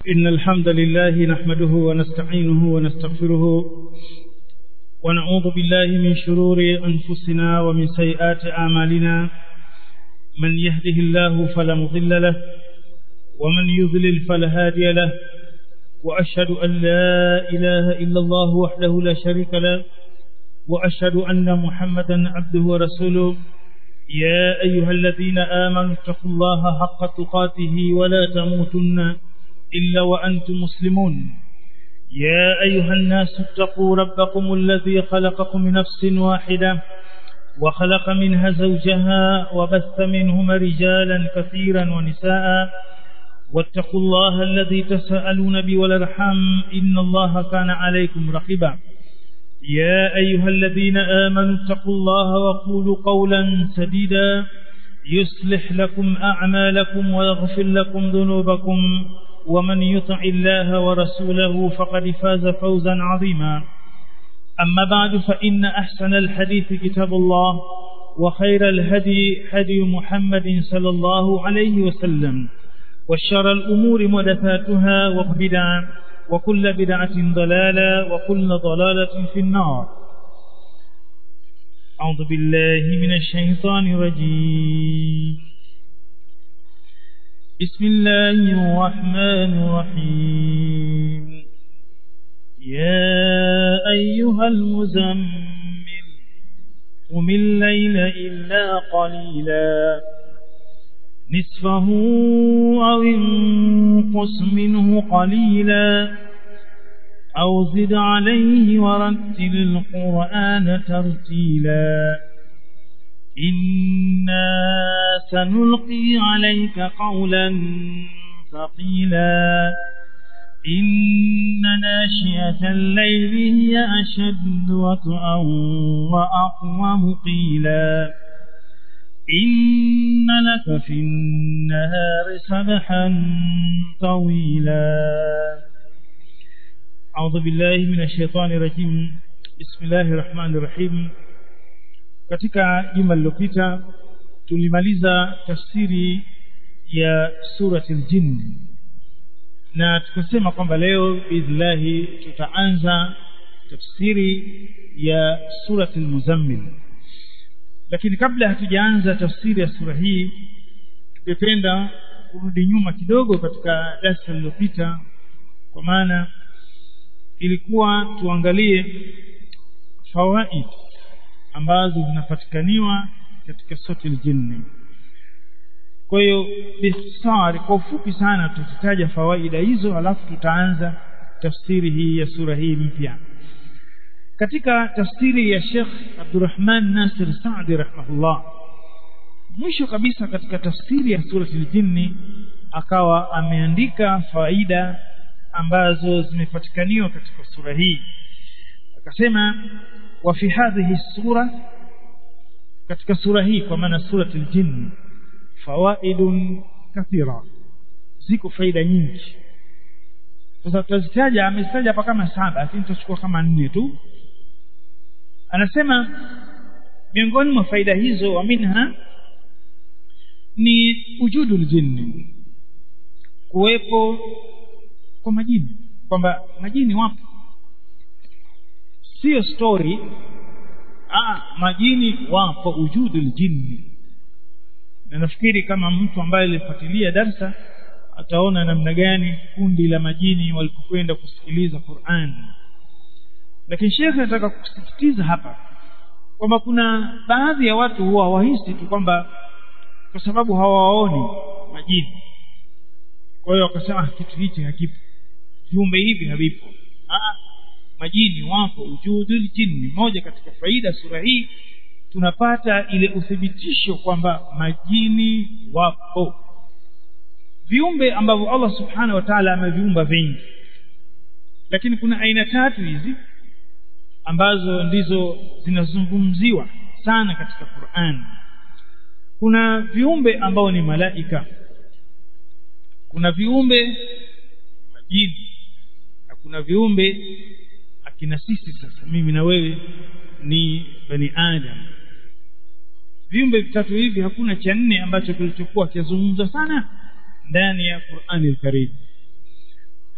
إن الحمد لله نحمده ونستعينه ونستغفره ونعوذ بالله من شرور أنفسنا ومن سيئات أعمالنا من يهده الله فلا مضل له ومن يضلل فلا هادي له وأشهد أن لا إله إلا الله وحده لا شريك له وأشهد أن محمدا عبده ورسوله يا أيها الذين آمنوا اتقوا الله حق تقاته ولا تموتن إلا وأنتم مسلمون يا أيها الناس اتقوا ربكم الذي خلقكم من نفس واحدة وخلق منها زوجها وبث منهما رجالا كثيرا ونساء واتقوا الله الذي تساءلون به والارحام إن الله كان عليكم رقيبا يا أيها الذين آمنوا اتقوا الله وقولوا قولا سديدا يصلح لكم أعمالكم ويغفر لكم ذنوبكم ومن يطع الله ورسوله فقد فاز فوزا عظيما أما بعد فإن أحسن الحديث كتاب الله وخير الهدي هدي محمد صلى الله عليه وسلم وشر الأمور محدثاتها وبدعا وكل بدعة ضلالة وكل ضلالة في النار أعوذ بالله من الشيطان الرجيم بسم الله الرحمن الرحيم يا أيها المزمل قم الليل إلا قليلا نصفه أو انقص منه قليلا أو زد عليه ورتل القرآن ترتيلا إنا سنلقي عليك قولا ثقيلا إن ناشئة الليل هي أشد وطئا وأقوم قيلا إن لك في النهار سبحا طويلا أعوذ بالله من الشيطان الرجيم بسم الله الرحمن الرحيم katika juma lililopita tulimaliza tafsiri ya surati al-jinn na tukasema kwamba leo biidhnillahi tutaanza tafsiri ya surati al-muzammil lakini kabla hatujaanza tafsiri ya sura hii tungependa kurudi nyuma kidogo katika darasa lililopita kwa maana ilikuwa tuangalie fawaid ambazo zinapatikaniwa katika soti jinni kwa hiyo bihsari kwa ufupi sana tutataja fawaida hizo alafu tutaanza tafsiri hii ya sura hii mpya katika tafsiri ya Sheikh Abdurrahman Nasir Saadi rahimahullah mwisho kabisa katika tafsiri ya sura jinni akawa ameandika faida ambazo zimepatikaniwa katika sura hii akasema wa fi hadhihi sura katika sura hii kwa maana surati al-jinn fawaidun kathira ziko faida nyingi sasa tutazitaja amestaja hapa kama saba lakini tutachukua kama nne tu anasema miongoni mwa faida hizo wa minha ni ujudu ljinni kuwepo kwa majini kwamba majini wapo sio story ah majini wapo ujudu ljinni na nafikiri kama mtu ambaye alifuatilia darsa ataona namna gani kundi la majini walipokwenda kusikiliza Qur'an lakini Sheikh anataka kusisitiza hapa kwamba kuna baadhi ya watu huwa wahisi tu kwamba kwa sababu hawaoni majini kwa hiyo wakasema kitu hichi hakipo viumbe hivi havipo ah majini wapo ujudul jinni moja katika faida sura hii tunapata ile uthibitisho kwamba majini wapo viumbe ambavyo Allah subhanahu wa ta'ala ameviumba vingi lakini kuna aina tatu hizi ambazo ndizo zinazungumziwa sana katika Qur'an kuna viumbe ambao ni malaika kuna viumbe majini na kuna viumbe akina sisi sasa mimi na wewe ni bani adam viumbe vitatu hivi hakuna cha nne ambacho kilichokuwa kizungumzwa sana ndani ya Qur'ani al-Karim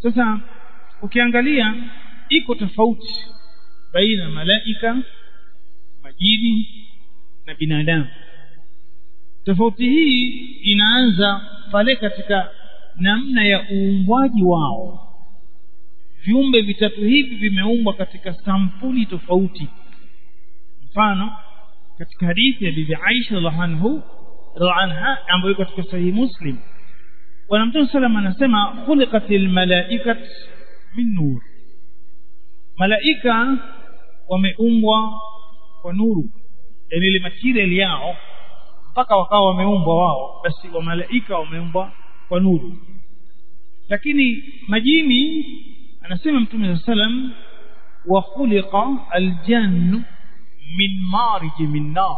sasa ukiangalia iko tofauti baina malaika majini na binadamu tofauti hii inaanza pale katika namna ya uumbwaji wao viumbe vitatu hivi vimeumbwa katika sampuli tofauti mfano katika hadithi ya bibi Aisha radhiallahu anhu anha ambayo iko katika sahihi Muslim bwana mtume sallam anasema khuliqatil malaikat min nur malaika wameumbwa kwa nuru yani ile material yao mpaka wakawa wameumbwa wao basi wa malaika wameumbwa kwa nuru lakini majini anasema mtume sallam wa khuliqa aljannu min marij min nar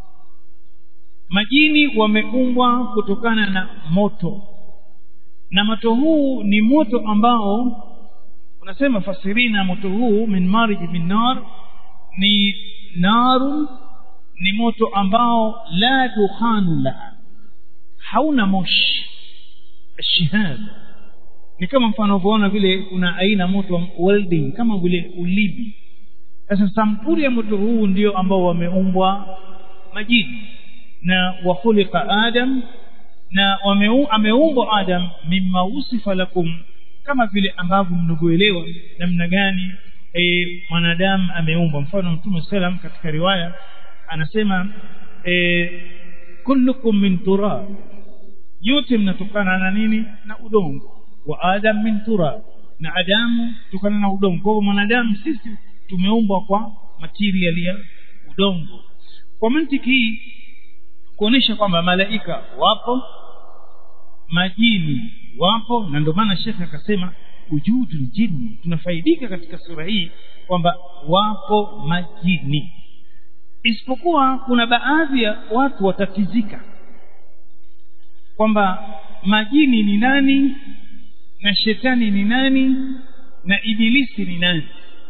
majini wameumbwa kutokana na moto na moto huu ni moto ambao unasema fasirina moto huu min marij min nar ni narun ni moto ambao la dukhanu la hauna moshi shihab ni kama mfano unavyoona vile kuna aina moto wa welding kama vile ulibi sasa sampuli ya moto huu ndio ambao wameumbwa majini na wa khuliqa adam na wameu, ameumbwa adam mimma usifa lakum kama vile ambavyo mnavyoelewa namna gani e, mwanadamu ameumbwa mfano mtume salam katika riwaya anasema e, kullukum min turab yote mnatokana na nini na udongo wa adam min turab na adamu kutokana na udongo kwa hivyo mwanadamu sisi tumeumbwa kwa material ya udongo kwa mantiki hii kuonesha kwamba malaika wapo majini wapo na ndio maana shekhe akasema ujudu jini tunafaidika katika sura hii kwamba wapo majini isipokuwa kuna baadhi ya watu watatizika kwamba majini ni nani na shetani ni nani na ibilisi ni nani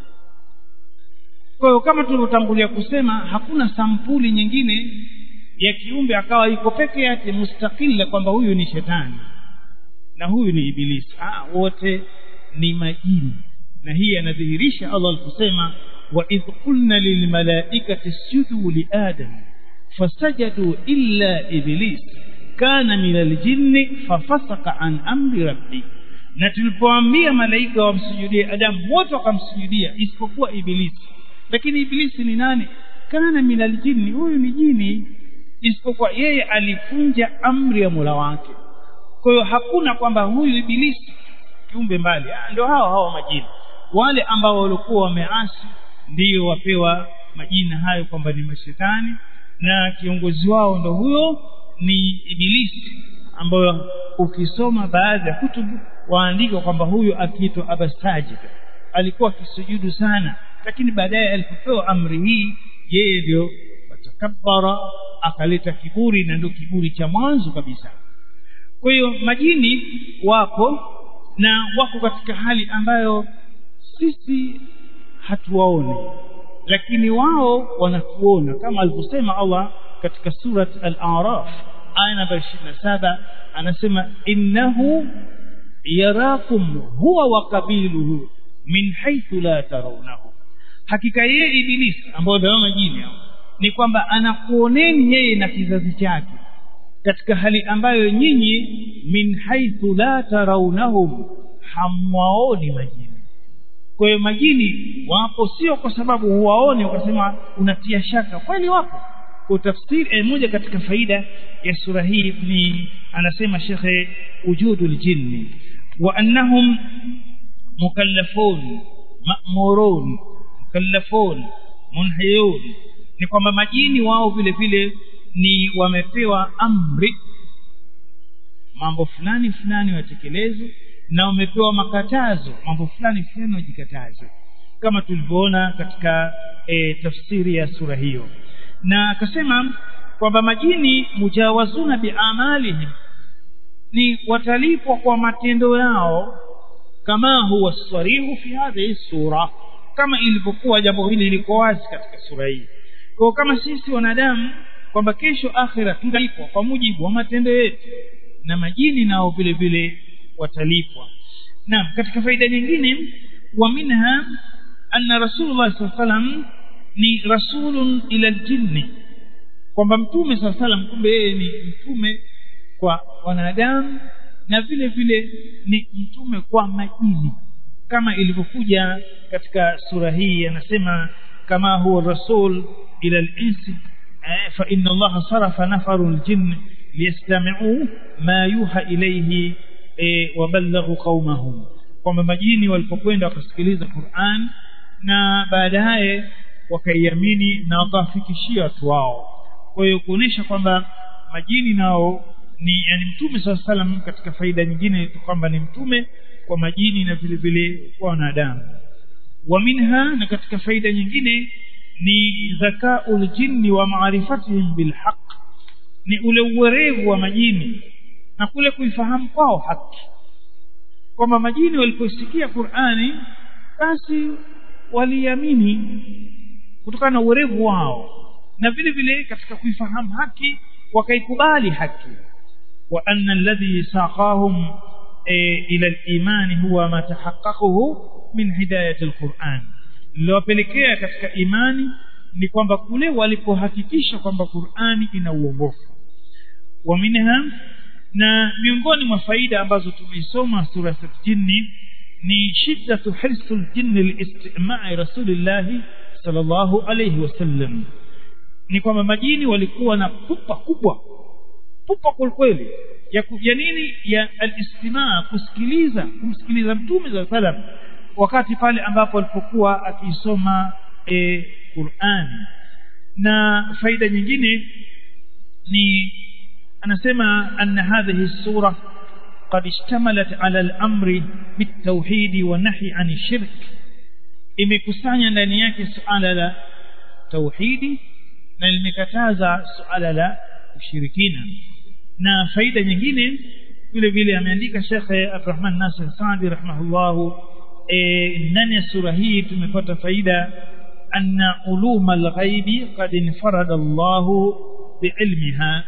kwa hiyo kama tulivyotangulia kusema hakuna sampuli nyingine ya kiumbe akawa iko peke yake mustakila kwamba huyu ni shetani na huyu ni ibilisi ah, wote ni majini na hii anadhihirisha allah aliposema waidh qulna lilmalaikati isjudu liadam fasajadu illa iblis kana min aljinni fafasaka an amri rabbi na tulipoambia malaika wamsujudie adamu wote wakamsujudia isipokuwa ibilisi lakini ibilisi ni nani kana min aljinni huyu ni jini isipokuwa yeye alifunja amri ya mola wake kwa hiyo hakuna kwamba huyu ibilisi kiumbe mbali ndio hao hao majini wale ambao walikuwa wameasi ndiyo wapewa majina hayo kwamba ni mashetani na kiongozi wao ndo huyo ni ibilisi ambayo ukisoma baadhi ya kutubu waandika kwamba huyu akiitwa abastajid alikuwa akisujudu sana lakini baadaye alipopewa amri hii yeye ndio watakabara akaleta kiburi na ndio kiburi cha mwanzo kabisa kwa hiyo majini wako na wako katika hali ambayo sisi hatuwaoni lakini wao wanatuona kama alivyosema Allah katika surat al-A'raf aya namba 27 anasema innahu yarakum huwa wa qabiluhu min haythu la tarawnahu hakika yeye ibilisi ambaye ndio majini ni kwamba anakuoneni yeye na kizazi chake katika hali ambayo nyinyi min haithu la tarawnahum hamwaoni majini kwa hiyo majini wapo sio kwa sababu huwaoni ukasema unatia shaka kweli wapo kwa tafsiri eh, moja katika faida ya sura hii ni anasema shekhe wujudu ljinni wa annahum mukallafun ma'murun mukallafun munhiyun ni kwamba majini wao vile vile ni wamepewa amri mambo fulani fulani watekelezwe na wamepewa makatazo mambo fulani fulani wajikataze kama tulivyoona katika e, tafsiri ya sura hiyo na akasema kwamba majini mujawazuna biamalihim ni watalipwa kwa matendo yao kama huwa sarihu fi hadhihi sura kama ilivyokuwa jambo hili liko wazi katika sura hii kwa kama sisi wanadamu kwamba kesho akhira tutalipwa kwa mujibu wa matendo yetu na majini nao vile vile watalipwa naam katika faida nyingine wa minha anna rasulullah sallallahu alaihi wasallam ni rasulun ila aljinni kwamba mtume saa salam kumbe yeye ni mtume kwa wanadamu na vile vile ni mtume kwa majini kama ilivyokuja katika sura hii anasema kama huwa rasul ila al-insi eh, fa inna allaha sarafa nafaru al-jinn liyastami'u ma yuha ilayhi eh, wa ballaghu qaumahum kwamba majini walipokwenda wakasikiliza Qur'an na baadaye wakaiamini na wakawafikishia watu wao kwa hiyo kuonesha kwamba majini nao ni yani mtume saa salam katika faida nyingine kwamba ni mtume kwa majini na vile vile kwa wanadamu wa minha na katika faida nyingine ni zakaul jinni wa maarifatihim bilhaq ni ule uwerevu wa majini na kule kuifahamu kwao haki kwamba majini waliposikia Qur'ani basi waliamini kutokana na uwerevu wao na vile vile katika kuifahamu haki wakaikubali haki wa anna alladhi saqahum e, ila al-iman huwa ma tahaqqaquhu min hidayati al-Qur'an lilowapelekea katika imani ni kwamba kule walipohakikisha kwamba Qur'ani ina uongofu wa minha na miongoni mwa faida ambazo tumeisoma sura jinni ni shiddatu hirsul jinni liistima'i rasulillah sallallahu alayhi wasallam ni kwamba majini walikuwa na pupa kubwa pupa kwelikweli ya, ya nini ya alistimaa kusikiliza kumsikiliza mtume za salam wakati pale ambapo alipokuwa akisoma e, Qur'an na faida nyingine ni anasema anna hadhihi sura قد اشتملت على الامر بالتوحيد والنهي عن الشرك imekusanya ndani yake suala la tauhidi na limekataza suala la ushirikina na faida nyingine vile vile ameandika Sheikh Abdurrahman Nasir Saadi rahimahullah e, ndani ya sura hii tumepata faida anna uluma alghaibi qad infarada Allah biilmiha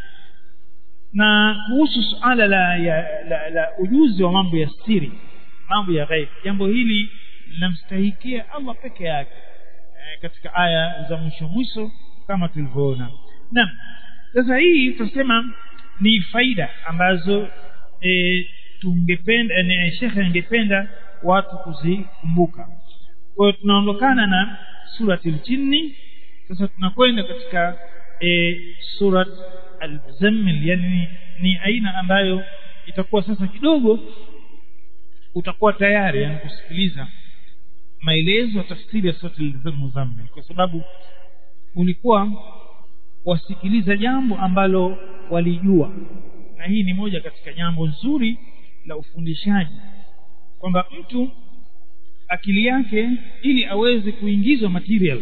na kuhusu suala la, ya, la, la ujuzi wa mambo ya siri mambo ya ghaib jambo hili linamstahikia Allah peke yake e, katika aya za mwisho mwisho kama tulivyoona naam sasa hii tutasema ni faida ambazo e, tungependa ni shekhe angependa watu kuzikumbuka kwa hiyo tunaondokana na surati al-jinni sasa tunakwenda katika e, surat al-muzammil yani ni aina ambayo itakuwa sasa kidogo utakuwa tayari yani kusikiliza maelezo ya tafsiri ya surat al-muzammil kwa sababu ulikuwa wasikiliza jambo ambalo walijua na hii ni moja katika jambo nzuri la ufundishaji kwamba mtu akili yake ili aweze kuingizwa material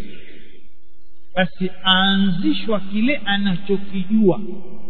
basi aanzishwa kile anachokijua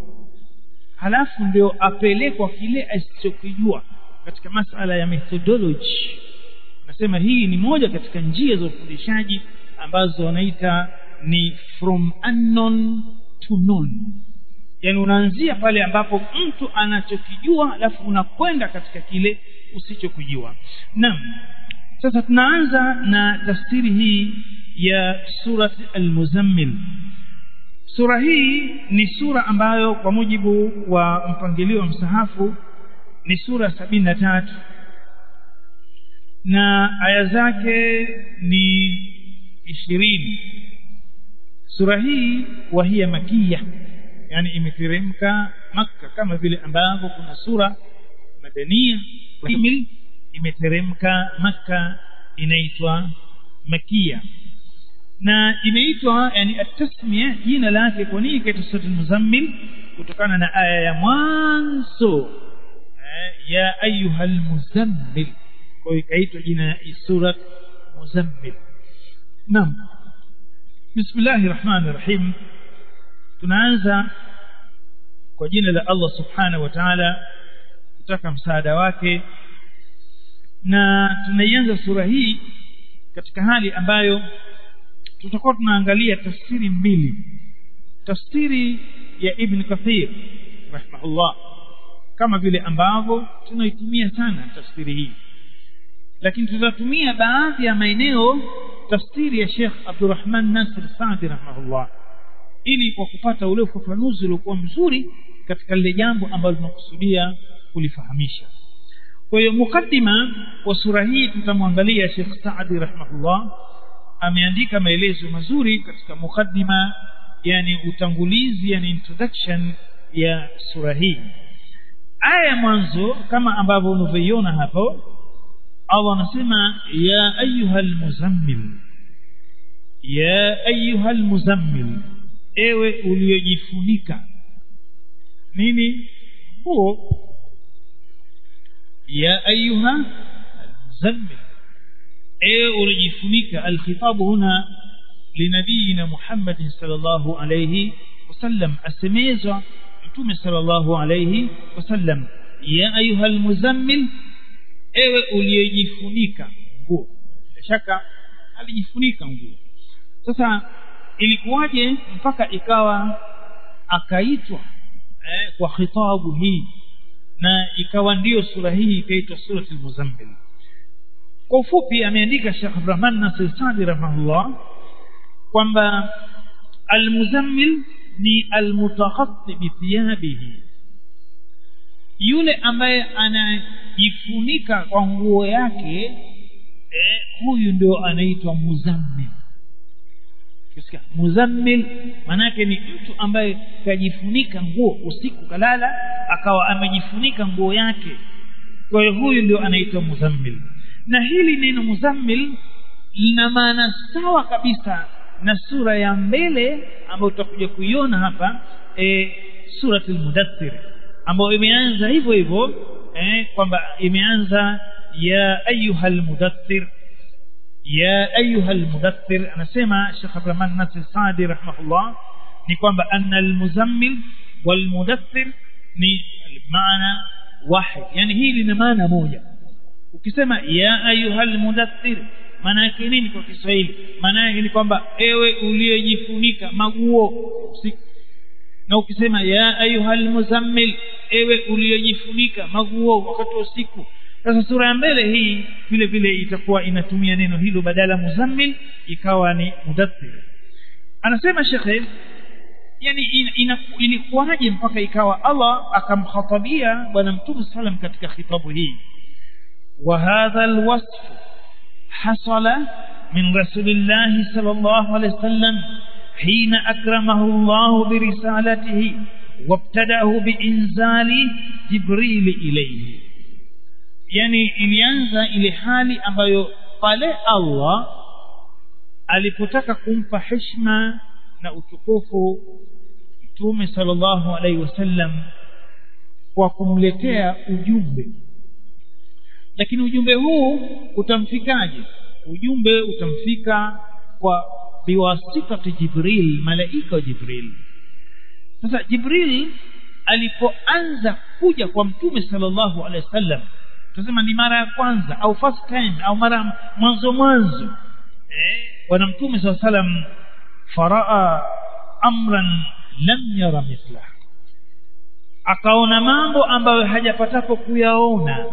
halafu ndio apelekwa kile asichokijua katika masala ya methodology nasema hii ni moja katika njia za ufundishaji ambazo wanaita ni from unknown to known yani unaanzia pale ambapo mtu anachokijua alafu unakwenda katika kile usichokijua naam sasa tunaanza na tafsiri hii ya surat al-muzammil sura hii ni sura ambayo kwa mujibu wa mpangilio wa msahafu ni sura sabini na tatu na aya zake ni ishirini sura hii wahia makia yani imeteremka makka kama vile ambavyo kuna sura madania kamil imeteremka makka inaitwa makia na imeitwa yani at-tasmiya jina lake kwa nini kaitwa sura al-muzammil kutokana na aya ya mwanzo ya ayuha al-muzammil kwa hiyo ikaitwa jina ya sura muzammil naam bismillahir rahmanir rahim tunaanza kwa jina la Allah subhanahu wa ta'ala kutaka msaada wake na tunaianza sura hii katika hali ambayo tutakuwa tunaangalia tafsiri mbili tafsiri ya Ibn Kathir rahimahullah kama vile ambavyo tunaitumia sana tafsiri hii lakini tutatumia baadhi ya maeneo tafsiri ya Sheikh Abdurrahman Nasir Saadi rahimahullah ili kwa kupata ule ufafanuzi uliokuwa mzuri katika lile jambo ambalo tunakusudia kulifahamisha kwa hiyo mukaddima wa sura hii tutamwangalia Sheikh Saadi rahimahullah ameandika maelezo mazuri katika mukaddima yani utangulizi yani introduction ya sura hii aya ya mwanzo kama ambavyo unavyoiona hapo Allah anasema ya ayuhal muzammil ya ayuhal muzammil ewe uliojifunika nini huo ya ayuha muzammil ewe uliojifunika alkhitabu huna linabiyina Muhammadin sallallahu alayhi wasallam asemezwa mtume sallallahu alayhi wasallam ya ayuha almuzammil ewe uliyejifunika nguo bila shaka alijifunika nguo sasa ilikuwaje mpaka ikawa akaitwa eh, kwa khitabu hii na ikawa ndiyo sura hii ikaitwa suratul muzammil kwa ufupi ameandika Sheikh Abdurrahman Nasir Saadi rahimahullah kwamba almuzammil ni almutakhatti bithiyabihi yule ambaye anajifunika kwa nguo yake eh, huyu ndio anaitwa muzammil Kisikia muzammil manake ni mtu ambaye kajifunika nguo usiku kalala akawa amejifunika nguo yake kwa hiyo huyu ndio anaitwa muzammil na hili neno muzammil lina maana sawa kabisa na sura ya mbele ambayo tutakuja kuiona hapa e, suratul mudaththir ambayo imeanza hivyo hivyo eh, kwamba imeanza ya ayuhal mudaththir ya ayuha almudaththir anasema Sheikh Abdurrahman Nasir Saadi rahimahullah ni kwamba anna almuzammil walmudaththir ni maana wahid yani hii lina maana moja ukisema ya ayuha almudaththir maana yake nini kwa Kiswahili maana yake ni kwamba ewe uliyejifunika maguo usiku na ukisema ya ayuha almuzammil ewe uliyejifunika maguo wakati wa usiku sasa sura ya mbele hii vile vile itakuwa inatumia neno hilo badala muzammil ikawa ni mudaththir anasema shekhe yani ilikuwaje mpaka ikawa Allah akamkhatabia bwana mtume sallam katika khitabu hii wa hadha alwasf hasala min rasulillahi sallallahu alayhi wasallam حين أكرمه الله برسالته وابتدأه بإنزال جبريل إليه yani ilianza ile hali ambayo pale Allah alipotaka kumpa heshima na utukufu Mtume sallallahu alaihi wasallam kwa kumletea ujumbe lakini ujumbe huu utamfikaje ujumbe utamfika kwa biwasitati Jibril malaika wa Jibril sasa Jibril alipoanza kuja kwa Mtume sallallahu alaihi wasallam tunasema ni mara ya kwanza au first time au mara mwanzo mwanzo eh bwana mtume saa salam faraa amran lam yara mithla akaona mambo ambayo hajapatapo kuyaona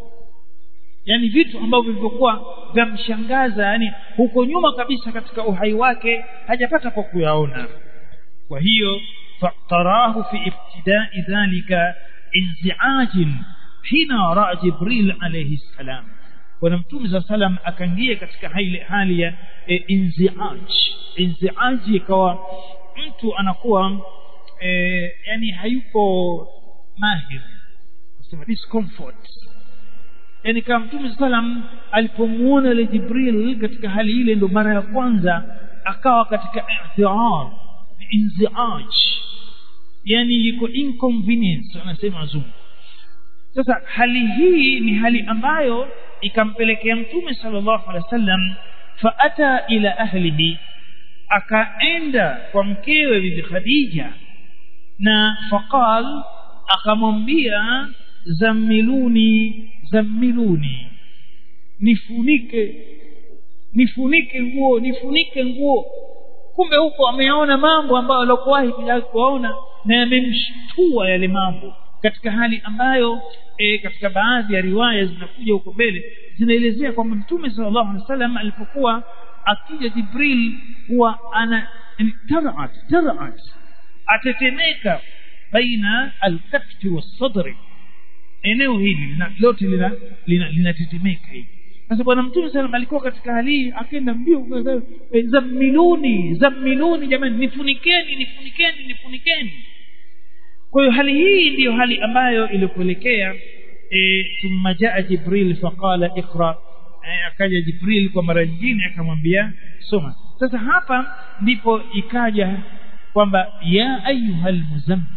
yani vitu ambavyo vilivyokuwa vyamshangaza yani huko nyuma kabisa katika uhai wake hajapata kwa kuyaona kwa hiyo fatarahu fi ibtidai dhalika inziajin hina raa jibril alayhi salam bwana mtume saa salam akaingia katika hali, hali ya e, inziaj inziaji ikawa mtu anakuwa e, yani hayupo mahir kusema discomfort yani kama mtume saa salam alipomuona ile jibril katika hali ile ndo mara ya kwanza akawa katika i'tirar inziaj yani yuko inconvenience anasema wazungu sasa hali hii ni hali ambayo ikampelekea mtume sallallahu alaihi wasallam faata ila ahlihi akaenda kwa mkewe bibi khadija na faqal akamwambia zammiluni zammiluni nifunike nifunike nguo nifunike nguo kumbe huko ameyaona mambo ambayo alikuwahi kuyaona na yamemshtua yale mambo katika hali ambayo e, katika baadhi ya riwaya zinakuja huko mbele zinaelezea kwamba mtume sallallahu alaihi wasallam alipokuwa akija jibril huwa ana taraat taraat atetemeka baina alkafti wassadri eneo hili lina, lote linatetemeka lina, lina, lina hivi sasa bwana mtume salam alikuwa katika hali hii akaenda mbio zammiluni zammiluni jamani nifunikeni nifunikeni nifunikeni kwa hiyo hali hii ndiyo hali ambayo ilikuelekea e, thumma jaa jibril faqala iqra e, akaja jibril kwa mara nyingine akamwambia soma sasa hapa ndipo ikaja kwamba ya ayuha lmuzammil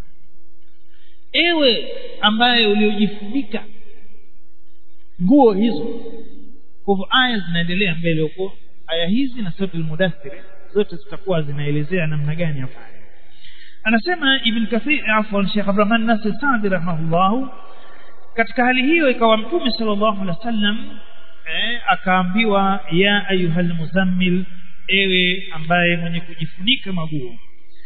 ewe ambaye uliojifunika nguo hizo kwa hivyo aya zinaendelea mbele huko aya hizi na sura al-mudaththir zote zitakuwa zinaelezea namna gani afanye anasema ibn kathir afwan Sheikh Abdurrahman Nasir Saadi rahimahullah katika hali hiyo ikawa mtume sallallahu alaihi wasallam eh, akaambiwa ya ayuhal muzammil ewe ambaye mwenye kujifunika maguo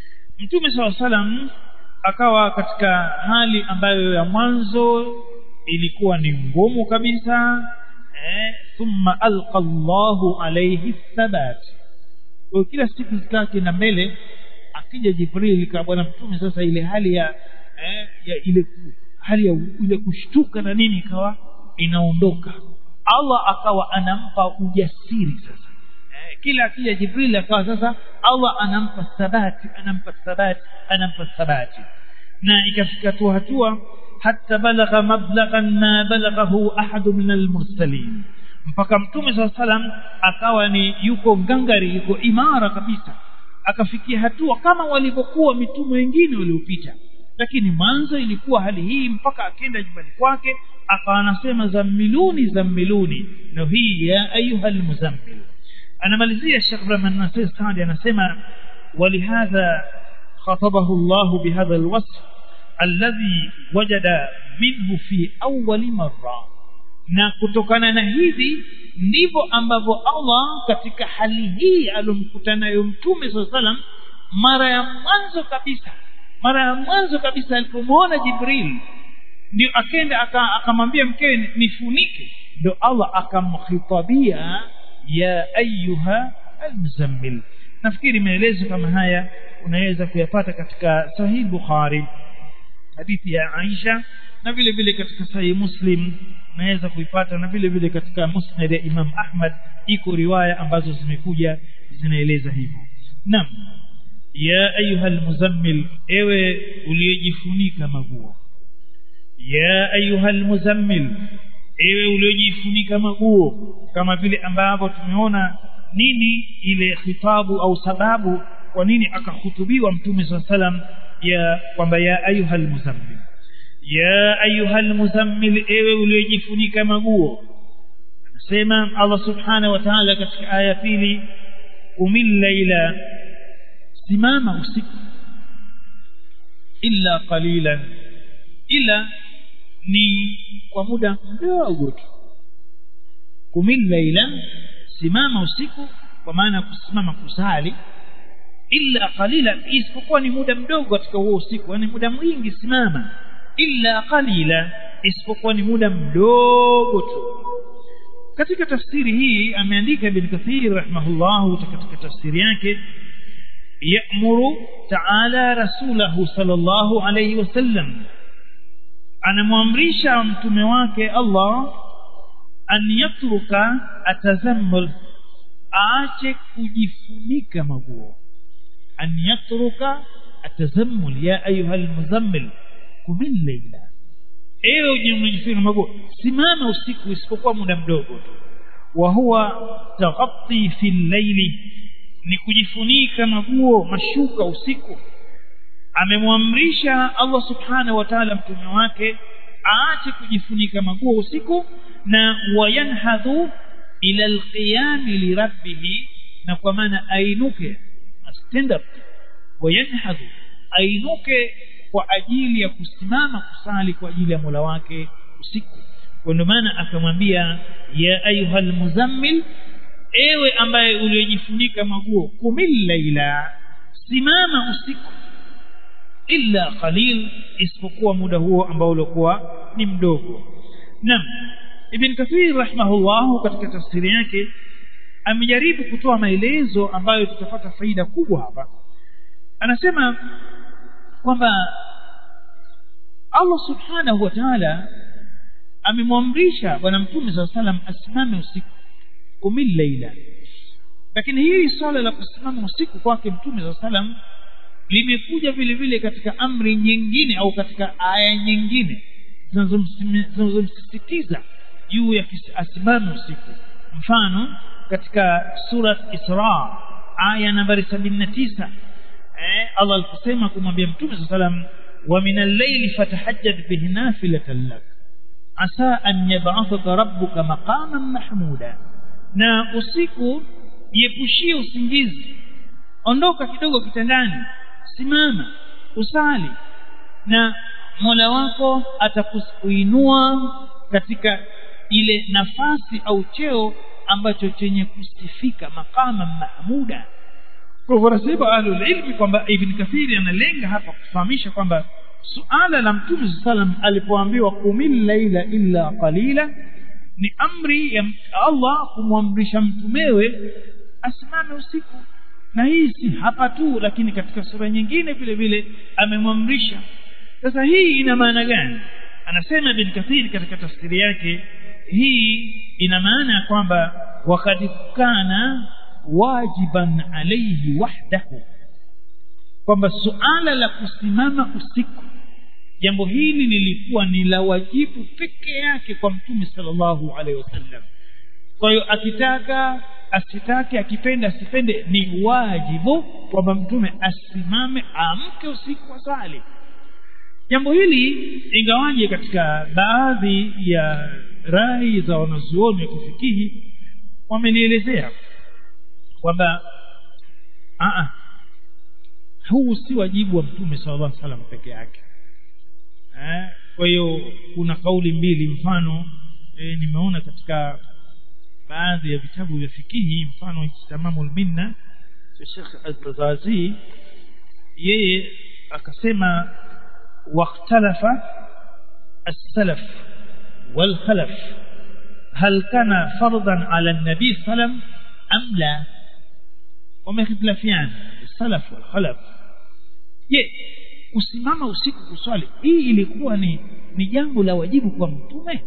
mtume sallallahu alaihi wasallam akawa katika hali ambayo ya mwanzo ilikuwa ni ngumu kabisa eh, thumma alqa Allahu alayhi thabat kwa kila siku zikake na mbele akija Jibril kwa bwana mtume sasa ile hali ya eh, ya ile hali ya ile kushtuka na nini ikawa inaondoka Allah akawa anampa ujasiri sasa eh, kila akija Jibril akawa sasa Allah anampa thabati anampa thabati anampa thabati na ikafika tu hatua hatta balagha mablaghan ma balaghahu ahadu min almursalin mpaka mtume saa salam akawa ni yuko ngangari yuko imara kabisa akafikia hatua kama walivyokuwa mitume wengine waliopita lakini mwanzo ilikuwa hali hii mpaka akenda nyumbani kwake akawa anasema zammiluni zammiluni na hii ya ayuha almuzammil anamalizia Sheikh Rahman Nasir Saadi anasema ولهذا خطبه الله بهذا الوصف الذي وجد منه في أول مرة na kutokana na hivi ndivyo ambavyo Allah katika hali hii alomkuta nayo mtume saa salam mara ya mwanzo kabisa mara ya mwanzo kabisa alipomwona Jibril ndio akenda akamwambia mkewe nifunike ndio Allah akamkhitabia ya ayuha almuzammil nafikiri maelezo kama haya unaweza kuyapata katika sahih bukhari hadithi ya Aisha na vile vile katika sahih muslim unaweza kuipata na vile vile katika musnad ya Imam Ahmad iko riwaya ambazo zimekuja zinaeleza hivyo naam ya ayuha almuzammil ewe uliyejifunika maguo ya ayuha almuzammil ewe uliojifunika maguo kama vile ambavyo tumeona nini ile khitabu au sababu kwa nini akahutubiwa mtume saa salam ya kwamba ya ayuha almuzammil ya ayuha almuzammil ewe uliojifunika maguo anasema Allah subhanahu wa ta'ala katika aya pili umil laila simama usiku illa qalilan ila ni kwa muda mdogo tu kumil laila simama usiku kwa maana kusimama kusali illa qalila isipokuwa ni muda mdogo katika huo usiku yani muda mwingi simama illa qalila isipokuwa ni muda mdogo tu katika tafsiri hii ameandika ibn kathir rahimahullah katika tafsiri yake ya'muru ta'ala rasulahu sallallahu alayhi wasallam anamwamrisha mtume wake Allah an yatruka atazammul aache kujifunika maguo an yatruka atazammul ya ayuha almuzammil kumil layla ewe ujifunika maguo simama usiku isipokuwa muda mdogo tu wa huwa taghatti fi llaili ni kujifunika maguo mashuka usiku amemwamrisha Allah subhanahu wa ta'ala mtume wake aache kujifunika maguo usiku na wayanhadhu ila alqiyam lirabbih na kwa maana ainuke stand up wayanhadhu ainuke kwa ajili ya kusimama kusali kwa ajili ya Mola wake usiku kwa ndio maana akamwambia ya ayuhal muzammil ewe ambaye uliojifunika maguo kumil laila simama usiku illa qalil isipokuwa muda huo ambao ulikuwa ni mdogo naam ibn kathir rahimahullah katika tafsiri yake amejaribu kutoa maelezo ambayo tutapata faida kubwa hapa anasema kwamba Allah subhanahu wa ta'ala amemwamrisha bwana mtume saa salam asimame usiku kumil laila lakini hii swala la kusimama usiku kwake mtume saa salam limekuja vile vile katika amri nyingine au katika aya nyingine zinazomsisitiza juu ya asimame usiku mfano katika surat isra aya nambari sabini na tisa eh, allah aliposema kumwambia mtume saa salam wa min allaili fatahajjad bihi nafilatan lak asa an yab'athaka rabbuka maqaman mahmuda na usiku jiepushie usingizi ondoka kidogo kitandani simama usali na mola wako atakuinua katika ile nafasi au cheo ambacho chenye kusifika maqama mahmuda kwa hivyo wanasema ahlulilmi kwamba ibn kathiri analenga hapa kufahamisha kwamba suala la mtume saa salam alipoambiwa kumil laila illa qalila ni amri ya allah kumwamrisha mtumewe asimame usiku na hii si hapa tu lakini katika sura nyingine vile vile amemwamrisha sasa hii ina maana gani anasema ibn kathir katika tafsiri yake hii ina maana ya kwamba wakad kana wajiban alaihi wahdahu kwamba suala la kusimama usiku jambo hili lilikuwa ni la wajibu peke yake kwa mtume sallallahu alaihi wasallam kwa hiyo akitaka asitake akipenda asipende ni wajibu kwamba mtume asimame amke usiku asali jambo hili ingawaje katika baadhi ya rai za wanazuoni wa kifikihi wamelielezea kwamba huu si wajibu wa mtume sallallahu alaihi wasallam peke yake eh, kwa hiyo kuna kauli mbili mfano e, nimeona katika baadhi ya vitabu vya fikihi mfano tamamul minna cha Sheikh Az-Zazi yeye akasema wakhtalafa as-salaf wal khalaf hal kana fardan ala an-nabi sallam am la wamehitilafiana salaf wal khalaf je kusimama usiku kuswali hii ilikuwa ni ni jambo la wajibu kwa mtume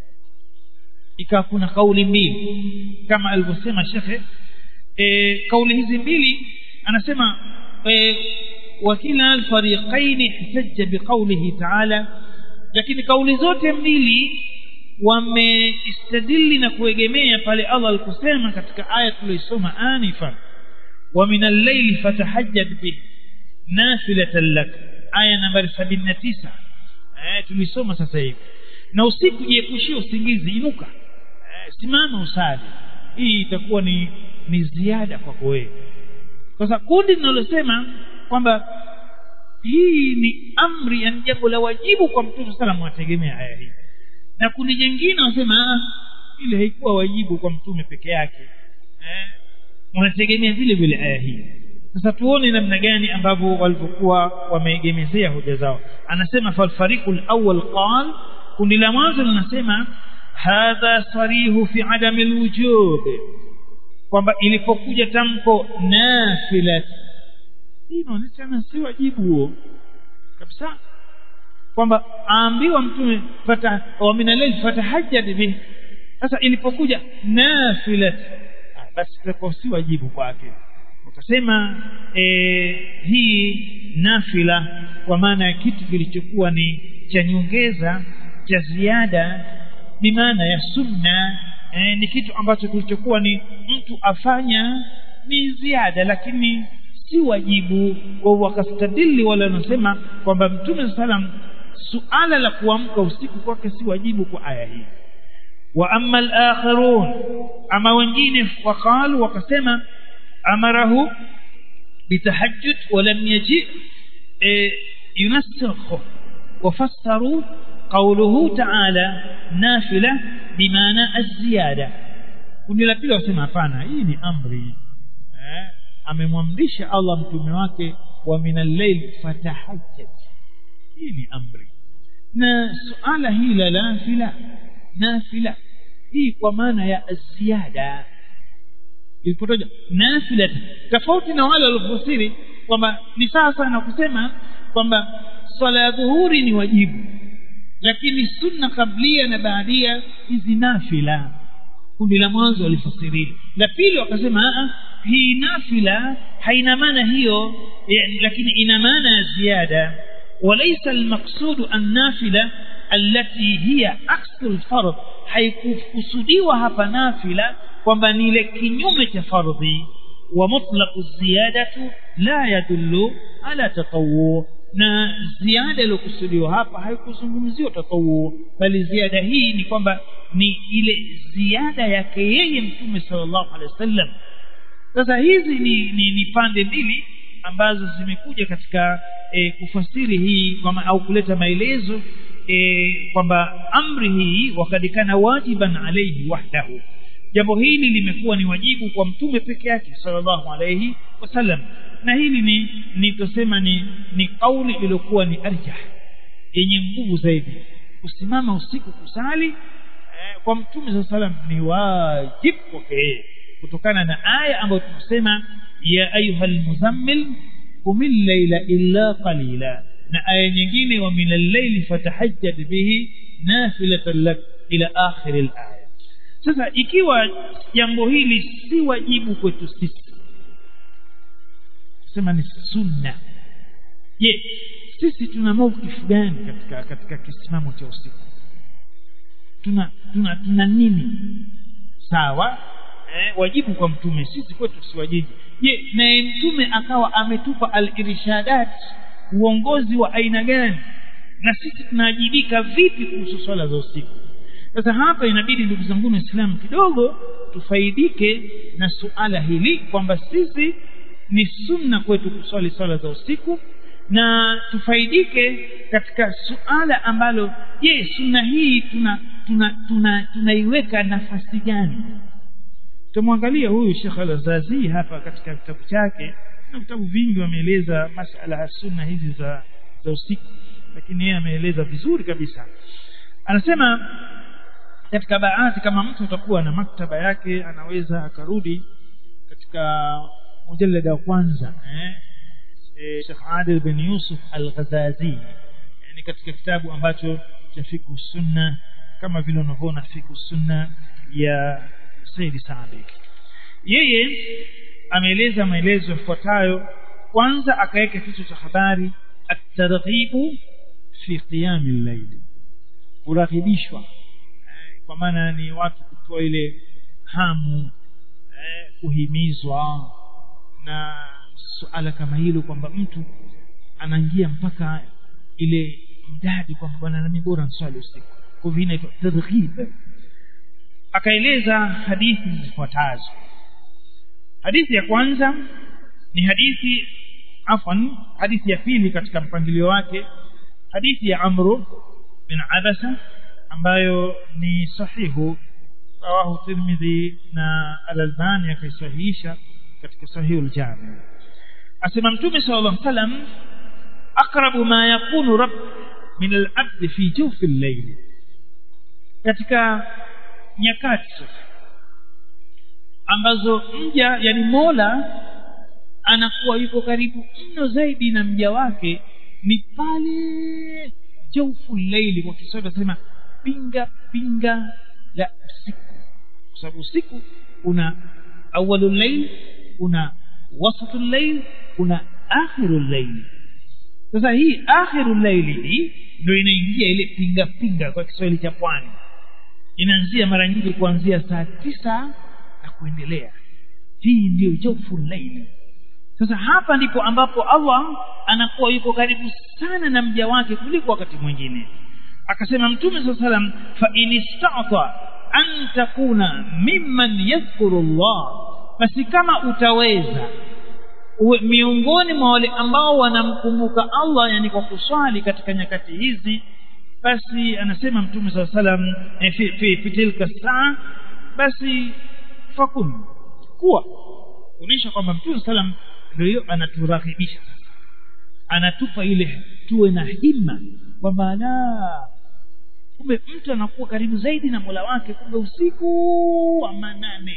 ikawa kuna kauli mbili kama alivyosema shekhe e, kauli hizi mbili anasema e, wakila alfariqaini ihtajja biqaulihi taala lakini kauli zote mbili wameistadili na kuegemea pale Allah aliposema katika aya tuliosoma anifa wa min al-layli fatahajjad bihi nafilatan lak aya nambari 79 eh tulisoma sasa hivi na usiku jiepushie usingizi inuka eh, simama usali hii itakuwa ni ni ziada kwako wewe sasa kundi linalosema kwamba hii ni amri yani jambo la wajibu kwa mtume sallam wategemea aya hii na kundi jingine wanasema ile haikuwa wajibu kwa mtume peke yake eh wanategemea vile vile aya hii sasa tuone namna gani ambavyo walivyokuwa wameegemezea hoja zao anasema falfariqu alawwal qal kundi la mwanzo linasema hadha sarihu fi adam alwujub kwamba ilipokuja tamko nafilat hii inaonyesha si wajibu huo kabisa kwamba aambiwa mtume fata wa min al fatahajjad bihi sasa ilipokuja nafilat basi itakuwa si wajibu kwake ukasema e, hii nafila kwa maana ya kitu kilichokuwa ni cha nyongeza cha ziada ni maana ya sunna e, ni kitu ambacho kilichokuwa ni mtu afanya ni ziada lakini si wajibu kwa wakastadili wale wanasema kwamba mtume salam suala la kuamka usiku kwake si wajibu kwa aya hii wa amma al-akharun ama wengine waqalu wakasema amarahu bitahajjud wa lam yaji yunassakhu وفسروا قوله تعالى نافلة بمعنى الزيادة kundi la pili wasema hapana hii ni amri eh, amemwamrisha Allah mtume wake wa minal layl fatahajjat hii ni amri na suala hili la nafila nafila hii kwa maana ya ziada ilipotoja nafila tofauti na wale waliofasiri kwamba ni sawa sana kusema kwamba swala ya dhuhuri ni wajibu lakini sunna kablia na baadia hizi nafila kundi la mwanzo walifasiri la pili wakasema hii nafila haina maana hiyo yani, lakini ina maana ya ziada وليس المقصود النافلة التي هي عكس الفرض haikukusudiwa hapa nafila kwamba ni ile kinyume cha fardhi wa mutlaqu ziyadatu la yadullu ala tatawu na ziada iliyokusudiwa hapa haikuzungumziwa tatawu bali ziada hii ni kwamba ni ile ziada yake yeye mtume sallallahu alaihi wasallam sasa hizi ni, ni, ni pande mbili ambazo zimekuja katika e, kufasiri hii kwamba au kuleta maelezo e, kwamba amri hii wakad kana wajiban alaihi wahdahu jambo hili limekuwa ni wajibu kwa mtume peke yake sallallahu alaihi wasallam na hili ni ni tusema ni ni kauli iliyokuwa ni arjah yenye nguvu zaidi kusimama usiku kusali eh, kwa mtume saa salam ni wajibu kwake yeye kutokana na aya ambayo tunasema ya ayuha lmuzammil qumil laila illa qalila na aya nyingine wa min allaili fatahajjad bihi nafilatan lak ila akhiri laya sasa ikiwa jambo hili si wajibu kwetu sisi sema ni sunna je sisi tuna maukifu gani katika katika kisimamo cha usiku tuna tuna tuna nini sawa eh, wajibu kwa mtume sisi kwetu si wajibu je naye mtume akawa ametupa al-irshadat uongozi wa aina gani na sisi tunaajibika vipi kuhusu swala za usiku sasa hapa inabidi ndugu zangu waislamu kidogo tufaidike na suala hili kwamba sisi ni sunna kwetu kuswali swala za usiku na tufaidike katika suala ambalo je sunna hii tuna tuna tuna tunaiweka nafasi gani tumwangalia huyu Sheikh Al-Azazi hapa katika kitabu chake na vitabu vingi wameeleza masala ya sunna hizi za za usiku lakini yeye ameeleza vizuri kabisa anasema katika baadhi kama mtu atakuwa na maktaba yake anaweza akarudi katika mujallada wa kwanza eh e, Sheikh Adil bin Yusuf Al-Ghazazi yani katika kitabu ambacho cha fiqh sunna kama vile unavyoona fiqh sunna ya Said Sabiq yeye ameeleza maelezo yafuatayo kwanza akaweka kichwa cha habari at-targhibu fi qiyam al-layl kuraghibishwa kwa maana ni watu kutoa ile hamu eh, kuhimizwa na suala kama hilo kwamba mtu anaingia mpaka ile mdadi kwamba bwana nami bora nswali usiku kwa hivyo inaitwa tadghib akaeleza hadithi zifuatazo hadithi ya kwanza ni hadithi afwan hadithi ya pili katika mpangilio wake hadithi ya amru bin abasa ambayo ni sahihu rawahu tirmidhi na al-albani akaisahihisha katika sahihu al-jami asema mtume sallallahu alaihi wasallam aqrabu ma yakunu rabb min al-abd fi jawfi al-layl katika nyakati ambazo mja yani mola anakuwa yuko karibu mno zaidi na mja wake ni pale jawfu al-layl kwa Kiswahili tunasema pinga pinga la usiku kwa sababu usiku una awwalul layl una wasatul layl una akhirul layl sasa hii akhirul layl hii ndio inaingia ile pinga pinga kwa Kiswahili cha pwani inaanzia mara nyingi kuanzia saa tisa na kuendelea hii ndiyo jawful layl sasa hapa ndipo ambapo Allah anakuwa yuko karibu sana na mja wake kuliko wakati mwingine akasema mtume saa salam fa in istata an takuna mimman yadhkuru Allah basi kama utaweza uwe miongoni mwa wale ambao wanamkumbuka Allah yani kwa kuswali katika nyakati hizi basi anasema mtume saa salam e, fi, fi, fi tilka saa basi fakun kuwa kuonyesha kwamba mtume saa salam ndio hiyo anaturaghibisha sasa anatupa ile tuwe na himma kwamba la kumbe mtu anakuwa karibu zaidi na mola wake kumbe usiku wa manane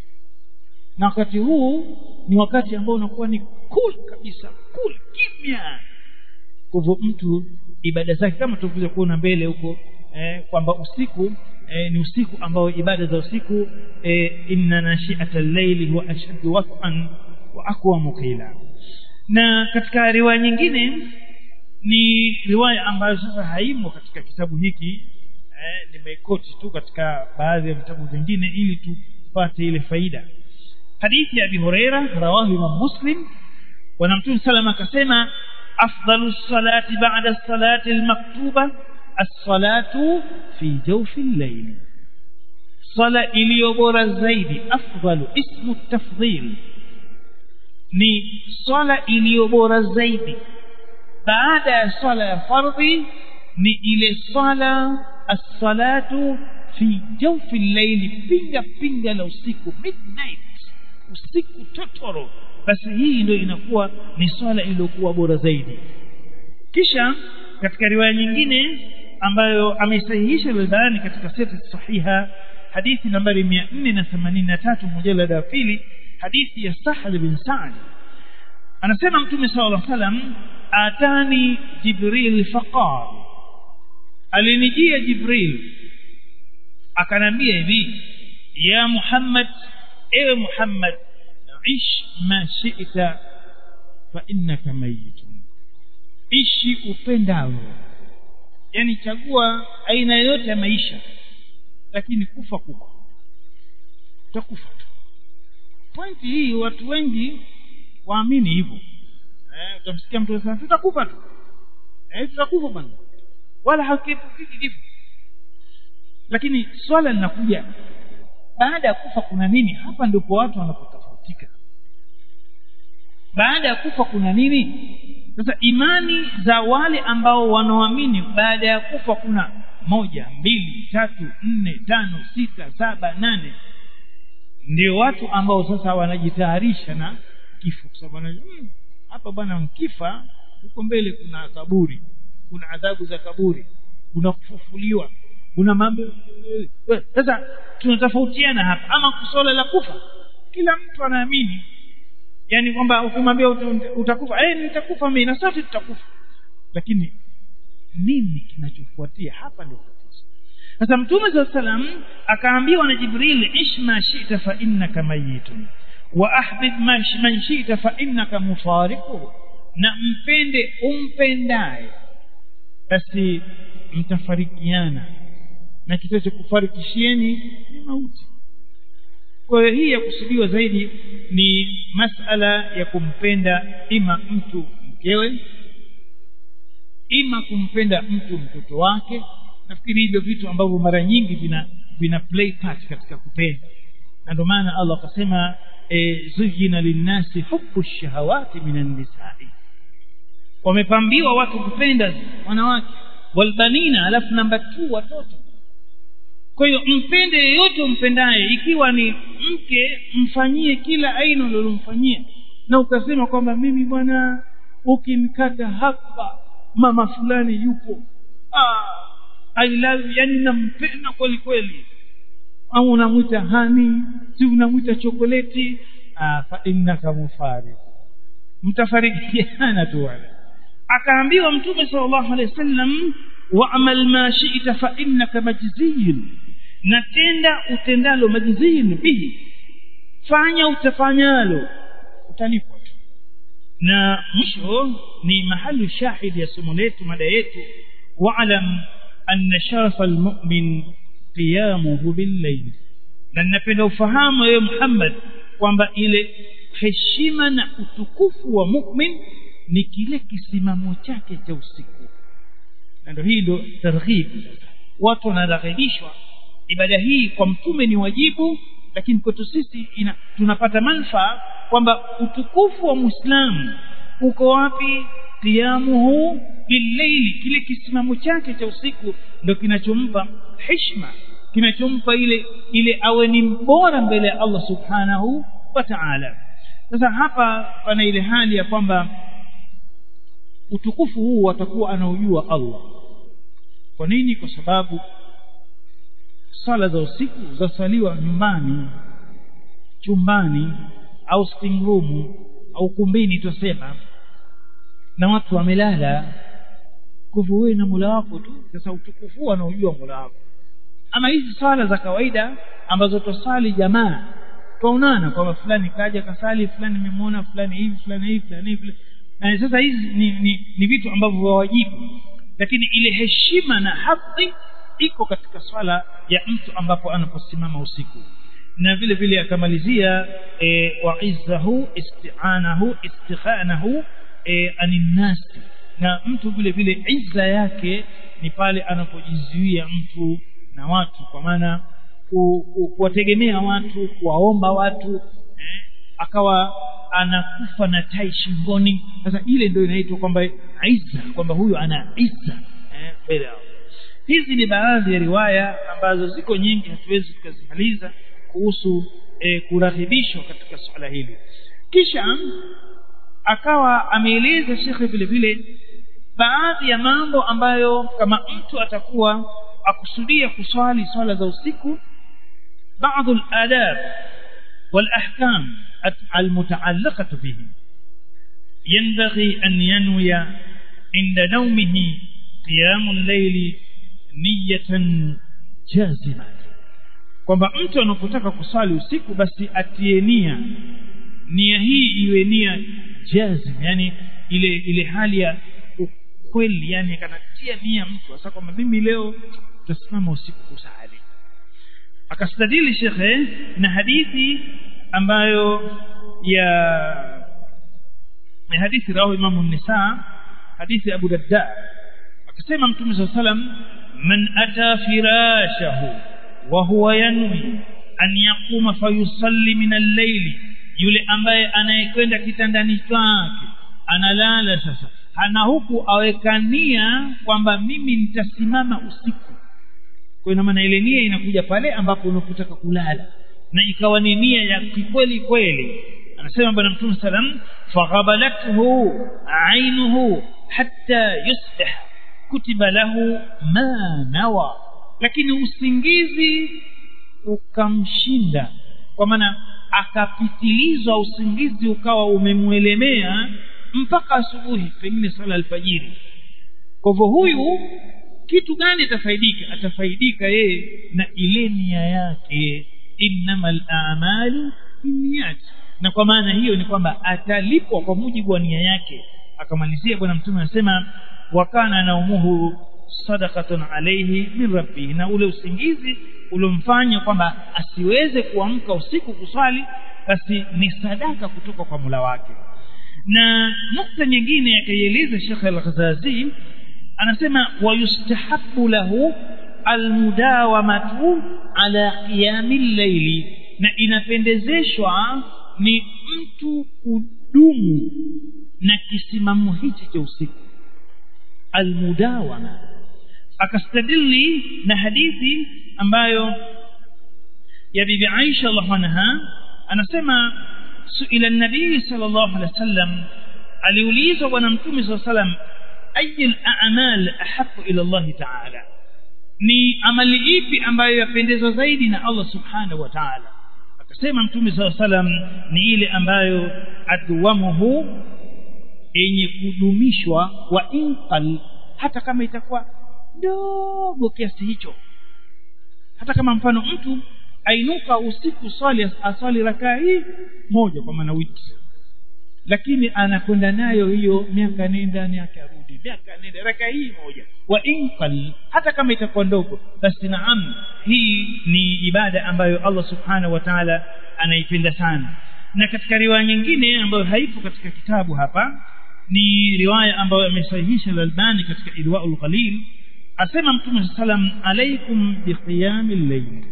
na wakati huu ni wakati ambao unakuwa ni cool kabisa cool kimya kwa hivyo mtu ibada zake kama tulivyokuja kuona mbele huko eh, kwamba usiku eh, ni usiku ambao ibada za usiku eh, inna nashi'ata al-layli huwa ashaddu wat'an wa aqwamu qila na katika riwaya nyingine ni riwaya ambayo sasa haimo katika kitabu hiki eh, nimeikoti tu katika baadhi ya vitabu vingine ili tupate ile faida hadithi ya Abi Huraira rawahu Imam Muslim bwana Mtume salama akasema afdalu salati ba'da salati al-maktuba as-salatu fi jawfi al-layl sala iliyo bora zaidi afdalu ismu tafdhil ni swala iliyo bora zaidi baada ya swala ya fardhi ni ile swala as-salatu fi jawfi al-layl pinga pinga la usiku midnight usiku totoro basi hii ndio inakuwa ni swala iliyokuwa bora zaidi kisha katika riwaya nyingine ambayo ameisahihisha Al-Albani katika seti sahiha hadithi nambari 483 mujalada wa pili hadithi ya Sahal bin Sa'd anasema mtume sallallahu alaihi wasallam atani jibril faqal alinijia jibril akanambia hivi ya muhammad ewe muhammad ish ma shi'ta fa innaka mayitun ishi upendavyo yani chagua aina yoyote ya maisha lakini kufa kuko utakufa tu pointi hii watu wengi waamini hivyo eh utamsikia mtu anasema tutakufa tu eh tutakufa bwana wala hakipiki kifo lakini swala linakuja baada ya kufa kuna nini hapa ndipo watu wanapotofautika baada ya kufa kuna nini sasa imani za wale ambao wanaoamini baada ya kufa kuna moja mbili tatu nne tano sita saba nane ndio watu ambao sasa wanajitayarisha na kifo kwa sababu hmm, hapa bwana mkifa huko mbele kuna kaburi kuna adhabu za kaburi kuna kufufuliwa kuna mambo sasa tunatofautiana hapa ama kusola la kufa kila mtu anaamini yani kwamba ukimwambia utakufa eh nitakufa mimi na sote tutakufa lakini nini kinachofuatia hapa ndio tatizo sasa mtume saa salam akaambiwa na jibril ishma shita fa innaka mayitun wa ahbib man shita fa innaka mufariquhu na mpende umpendaye basi mtafarikiana na kitendo cha kufarikishieni ni mauti kwa hiyo hii ya kusudiwa zaidi ni masala ya kumpenda ima mtu mkewe ima kumpenda mtu mtoto wake nafikiri hivyo vitu ambavyo mara nyingi vina vina play part katika kupenda na ndio maana Allah akasema e, zuyina linnasi hubbu shahawati minan nisai wamepambiwa watu kupenda wanawake walbanina alafu namba 2 watoto kwa hiyo mpende yeyote umpendaye ikiwa ni mke mfanyie kila aina ulilomfanyia na ukasema kwamba mimi bwana ukinikata hapa mama fulani yupo ah, I love yani nampenda kweli kweli au unamwita hani si unamwita chokoleti ah, fa innaka mufariq mtafarikiana tu wale akaambiwa mtume sallallahu alaihi wasallam wa'mal ma shi'ta fa innaka majziyun na tenda utendalo majziyun bihi fanya utafanyalo utalipwa tu na mwisho ni mahali shahidi ya somo letu mada yetu wa'lam anna sharafa almu'min qiyamuhu bil-layl na ninapenda ufahamu wewe Muhammad kwamba ile heshima na utukufu wa mu'min ni kile kisimamo chake cha usiku na ndio hii ndio targhib watu wanaraghibishwa ibada hii kwa mtume ni wajibu lakini kwetu sisi ina, tunapata manufaa kwamba utukufu wa muislamu uko wapi qiyamuhu billaili kile kisimamo chake cha usiku ndio kinachompa heshima kinachompa ile ile awe ni mbora mbele ya Allah subhanahu wa ta'ala sasa hapa pana ile hali ya kwamba utukufu huu watakuwa anaujua Allah kwa nini kwa sababu sala za usiku zasaliwa nyumbani chumbani au sitting room au kumbini tusema na watu wamelala kuvu wewe na Mola wako tu sasa utukufu anaujua Mola wako ama hizi swala za kawaida ambazo tosali jamaa twaonana kwamba fulani kaja kasali fulani nimemwona fulani hivi fulani hivi fulani hivi na sasa hizi ni, ni, ni vitu ambavyo wawajibu lakini ile heshima na hadhi iko katika swala ya mtu ambapo anaposimama usiku na vile vile akamalizia e, wa izzahu isti'anahu istikhanahu e, aninasi na mtu vile vile izza yake ni pale anapojizuia mtu na watu kwa maana kuwategemea watu kuwaomba watu eh, akawa anakufa na tai shingoni sasa ile ndio inaitwa kwamba izza kwamba huyu ana izza mbele eh, yao hizi ni baadhi ya riwaya ambazo ziko nyingi hatuwezi tukazimaliza kuhusu eh, kurahibishwa katika swala hili kisha akawa ameeleza shekhe vile vile baadhi ya mambo ambayo kama mtu atakuwa akusudia kuswali swala za usiku بعض الآداب والأحكام المتعلقة به ينبغي أن ينوي عند نومه قيام الليل نية جازمة kwamba mtu anapotaka kuswali usiku basi atie nia nia hii iwe nia jazim yani ile ile hali ya ukweli yani kanatia nia mtu hasa kwamba mimi leo tutasimama usiku kusali akastadili shekhe na hadithi ambayo ya ni hadithi rawahu imamu nisa hadithi abu darda akasema mtume saa salam man ata firashahu wa huwa yanwi an yaquma fayusalli min al-layli yule ambaye anayekwenda kitandani chake analala sasa hana huku awekania kwamba mimi nitasimama usiku kwa ina maana ile nia inakuja pale ambapo unapotaka kulala na ikawa ni nia ya kikweli kweli anasema bwana mtume salam faghabalathu ainuhu hatta yusbih kutiba lahu ma nawa lakini usingizi ukamshinda kwa maana akapitilizwa usingizi ukawa umemwelemea mpaka asubuhi pengine sala alfajiri kwa hivyo huyu kitu gani atafaidika atafaidika yeye na ile nia yake innamal a'malu binniyat na kwa maana hiyo ni kwamba atalipwa kwa mujibu wa nia yake akamalizia bwana mtume anasema wakana naumuhu sadaqatan alayhi min rabbih na ule usingizi uliomfanya kwamba asiweze kuamka usiku kuswali basi ni sadaka kutoka kwa mula wake na nukta nyingine akaieleza Sheikh Al-Ghazazi anasema wayustahabu lahu almudawamatu ala qiyami llaili na inapendezeshwa ni mtu kudumu na kisimamo hichi cha usiku almudawama akastadili na hadithi ambayo ya bibi Aisha radhiallahu anha anasema suila nabii sallallahu alaihi wasallam aliulizwa bwana mtume sallallahu alaihi wasallam ayi al-a'mal ahabbu ila Allah ta'ala ni amali ipi ambayo yapendezwa zaidi na Allah subhanahu wa ta'ala akasema mtume sallallahu alaihi wasallam ni ile ambayo adwamuhu yenye kudumishwa wa inqal hata kama itakuwa dogo kiasi hicho hata kama mfano mtu ainuka usiku swali aswali rakaa hii moja kwa maana wiki lakini anakwenda nayo hiyo miaka nenda miaka rudi miaka nenda raka hii moja wa inqal hata kama itakuwa ndogo basi naam hii ni ibada ambayo Allah subhanahu wa ta'ala anaipenda sana na katika riwaya nyingine ambayo haipo katika kitabu hapa ni riwaya ambayo amesahihisha al-Albani katika Irwaul Qalil asema mtume sallam alaikum biqiyamil layl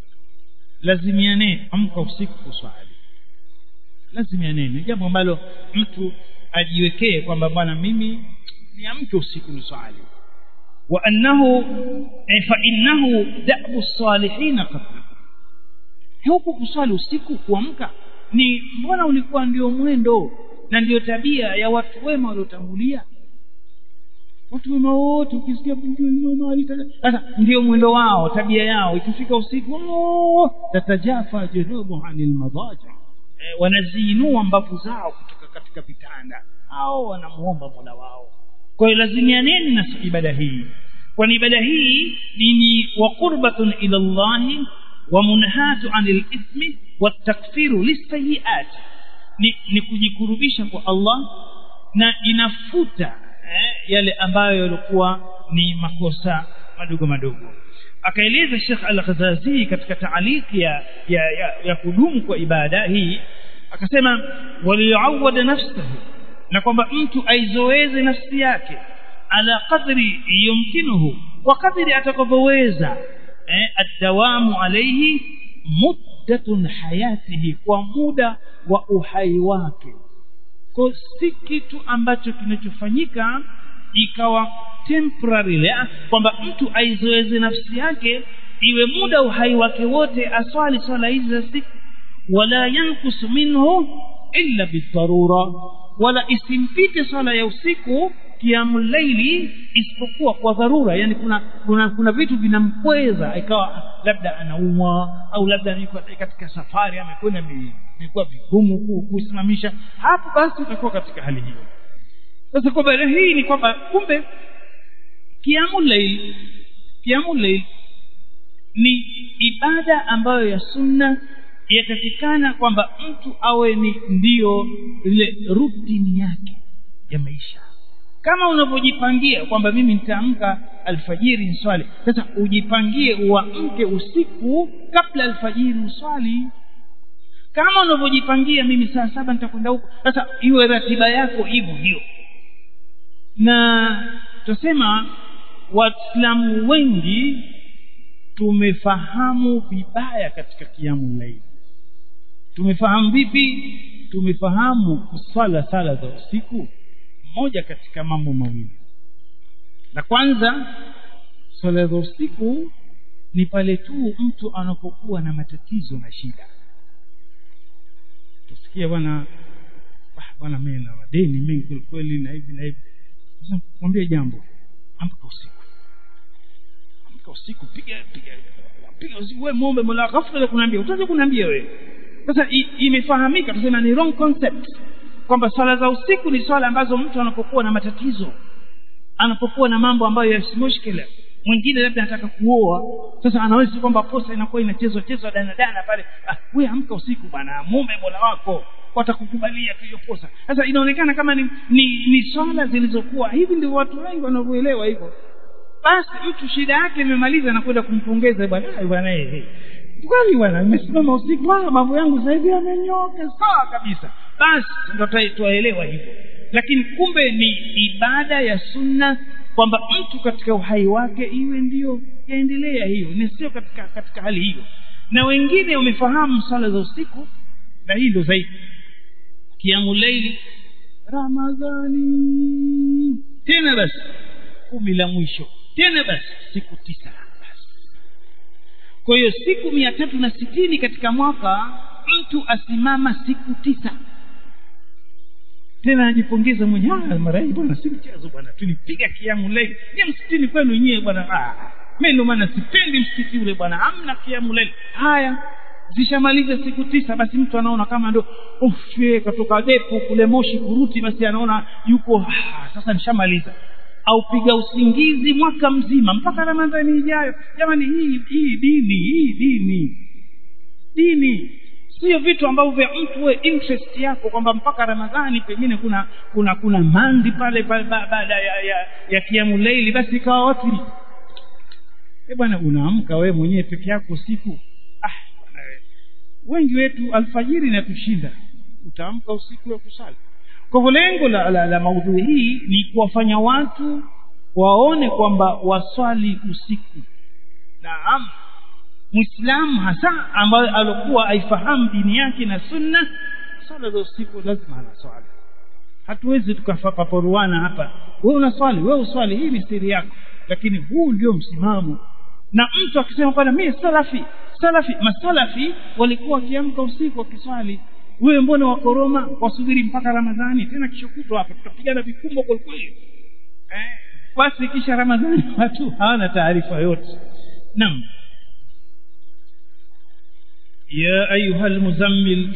lazimiane amka usiku kuswali lazimiane ni jambo ambalo mtu ajiwekee kwamba bwana mimi niamke usiku niswali wa annahu fa innahu da'bu salihin qabla huku kuswali usiku kuamka ni mbona ulikuwa ndio mwendo na ndio tabia ya watu wema waliotangulia watu wema wote ukisikia mtu mwema alitaja sasa ndio mwendo wao tabia yao ikifika usiku oh, tatajafa junubu anil madaji eh, wanaziinua mbavu zao kutoka katika vitanda hao wanamuomba mola wao kwa hiyo lazimianeni na ibada hii kwani ibada hii ni wa qurbatun ila llahi wa munhatu anil ithmi watakfiru lisayiat ni, ni kujikurubisha kwa allah na inafuta eh, yale ambayo yalikuwa ni makosa madogo madogo akaeleza Sheikh Al-Ghazazi katika taaliki ya, ya, ya, ya kudumu kwa ibada hii akasema waliyawad nafsahu na kwamba mtu aizoeze nafsi yake ala qadri yumkinuhu kwa kadri atakavyoweza eh, adawamu alayhi muddatun hayatihi kwa muda wa uhai wake kwa si kitu ambacho kinachofanyika ikawa temporary kwamba mtu aizoeze nafsi yake iwe muda uhai wake wote aswali swala hizi za siku wala yankusu minhu illa bidharura wala isimpite swala ya usiku kiamul laili isipokuwa kwa dharura yani kuna kuna, kuna vitu vinamkweza ikawa labda anaumwa au labda niko katika safari amekwenda imekuwa vigumu kusimamisha hapo basi utakuwa katika hali hiyo sasa kwa baada hii ni kwamba kumbe kiamul lail kiamul lail ni ibada ambayo ya sunna yatakikana kwamba mtu awe ni ndiyo ile rutini yake ya maisha kama unavyojipangia kwamba mimi nitaamka alfajiri nswali sasa ujipangie uamke usiku kabla alfajiri uswali kama unavyojipangia mimi saa saba nitakwenda huko sasa iwe ratiba yako hivyo hiyo na tutasema waislamu wengi tumefahamu vibaya katika kiamu laili tumefahamu vipi tumefahamu kuswala sala za usiku moja katika mambo mawili la kwanza swala za usiku ni pale tu mtu anapokuwa na matatizo na shida tusikia bwana bwana mimi na madeni mengi kwelikweli na hivi na hivi sasa mwambie jambo amka usiku amka usiku piga piga piga usiku wewe muombe mola ghafla kunaambia utaje kunaambia wewe sasa imefahamika tusema ni wrong concept kwamba swala za usiku ni swala ambazo mtu anapokuwa na matatizo anapokuwa na mambo ambayo yasimushkila mwingine labda anataka kuoa sasa anaweza kwamba posa inakuwa inachezwa chezwa dana dana pale ah, we amka usiku bwana mume mola wako watakukubalia hiyo posa sasa inaonekana kama ni, ni, ni swala zilizokuwa hivi ndio watu wengi wanavyoelewa hivyo basi mtu shida yake imemaliza na kwenda kumpongeza bwana bwana kwani bwana nimesimama usiku mambo yangu sasa hivi yamenyoka sawa kabisa basi ndo twaelewa hivyo lakini kumbe ni ibada ya sunna kwamba mtu katika uhai wake iwe ndiyo yaendelea hiyo ni sio katika katika hali hiyo na wengine wamefahamu sala za usiku na hii ndo zaidi kiamu laili ramadhani tena basi kumi la mwisho tena basi siku tisa basi kwa hiyo siku mia tatu na sitini katika mwaka mtu asimama siku tisa tena ajipongeza mwenyewe mara hii bwana si mchezo bwana tulipiga kiamu lei nye msikitini kwenu nyewe bwana ah, mi ndo maana sipendi msikiti ule bwana hamna kiamu lei haya zishamaliza siku tisa basi mtu anaona kama ndo ufye katoka depo kule moshi kuruti basi anaona yuko ah, sasa nishamaliza au piga usingizi mwaka mzima mpaka ramadhani ijayo jamani hii hii dini hii dini dini sio vitu ambavyo vya mtu we interest yako kwamba mpaka ramadhani pengine kuna kuna kuna mandi pale baada ya, ya, ya kiamu leili basi ikawa watu e bwana unaamka wewe mwenyewe peke yako usiku ah bwana wengi wetu alfajiri inatushinda utaamka usiku wa kusali kwa hivyo lengo la, la, la maudhui hii ni kuwafanya watu waone kwamba waswali usiku naam mwislamu hasa ambaye alikuwa aifahamu dini yake na sunna swala za usiku lazima anaswali hatuwezi tukapaporuana hapa we unaswali we uswali hii ni siri yako lakini huu ndio msimamo na mtu akisema kwamba mimi salafi salafi masalafi walikuwa wakiamka usiku wakiswali wewe mbona wakoroma wasubiri mpaka ramadhani tena kishokutwa hapa tutapigana vikumbo kwelikweli eh, basi kisha ramadhani watu hawana taarifa yote naam ya ayuha almuzammil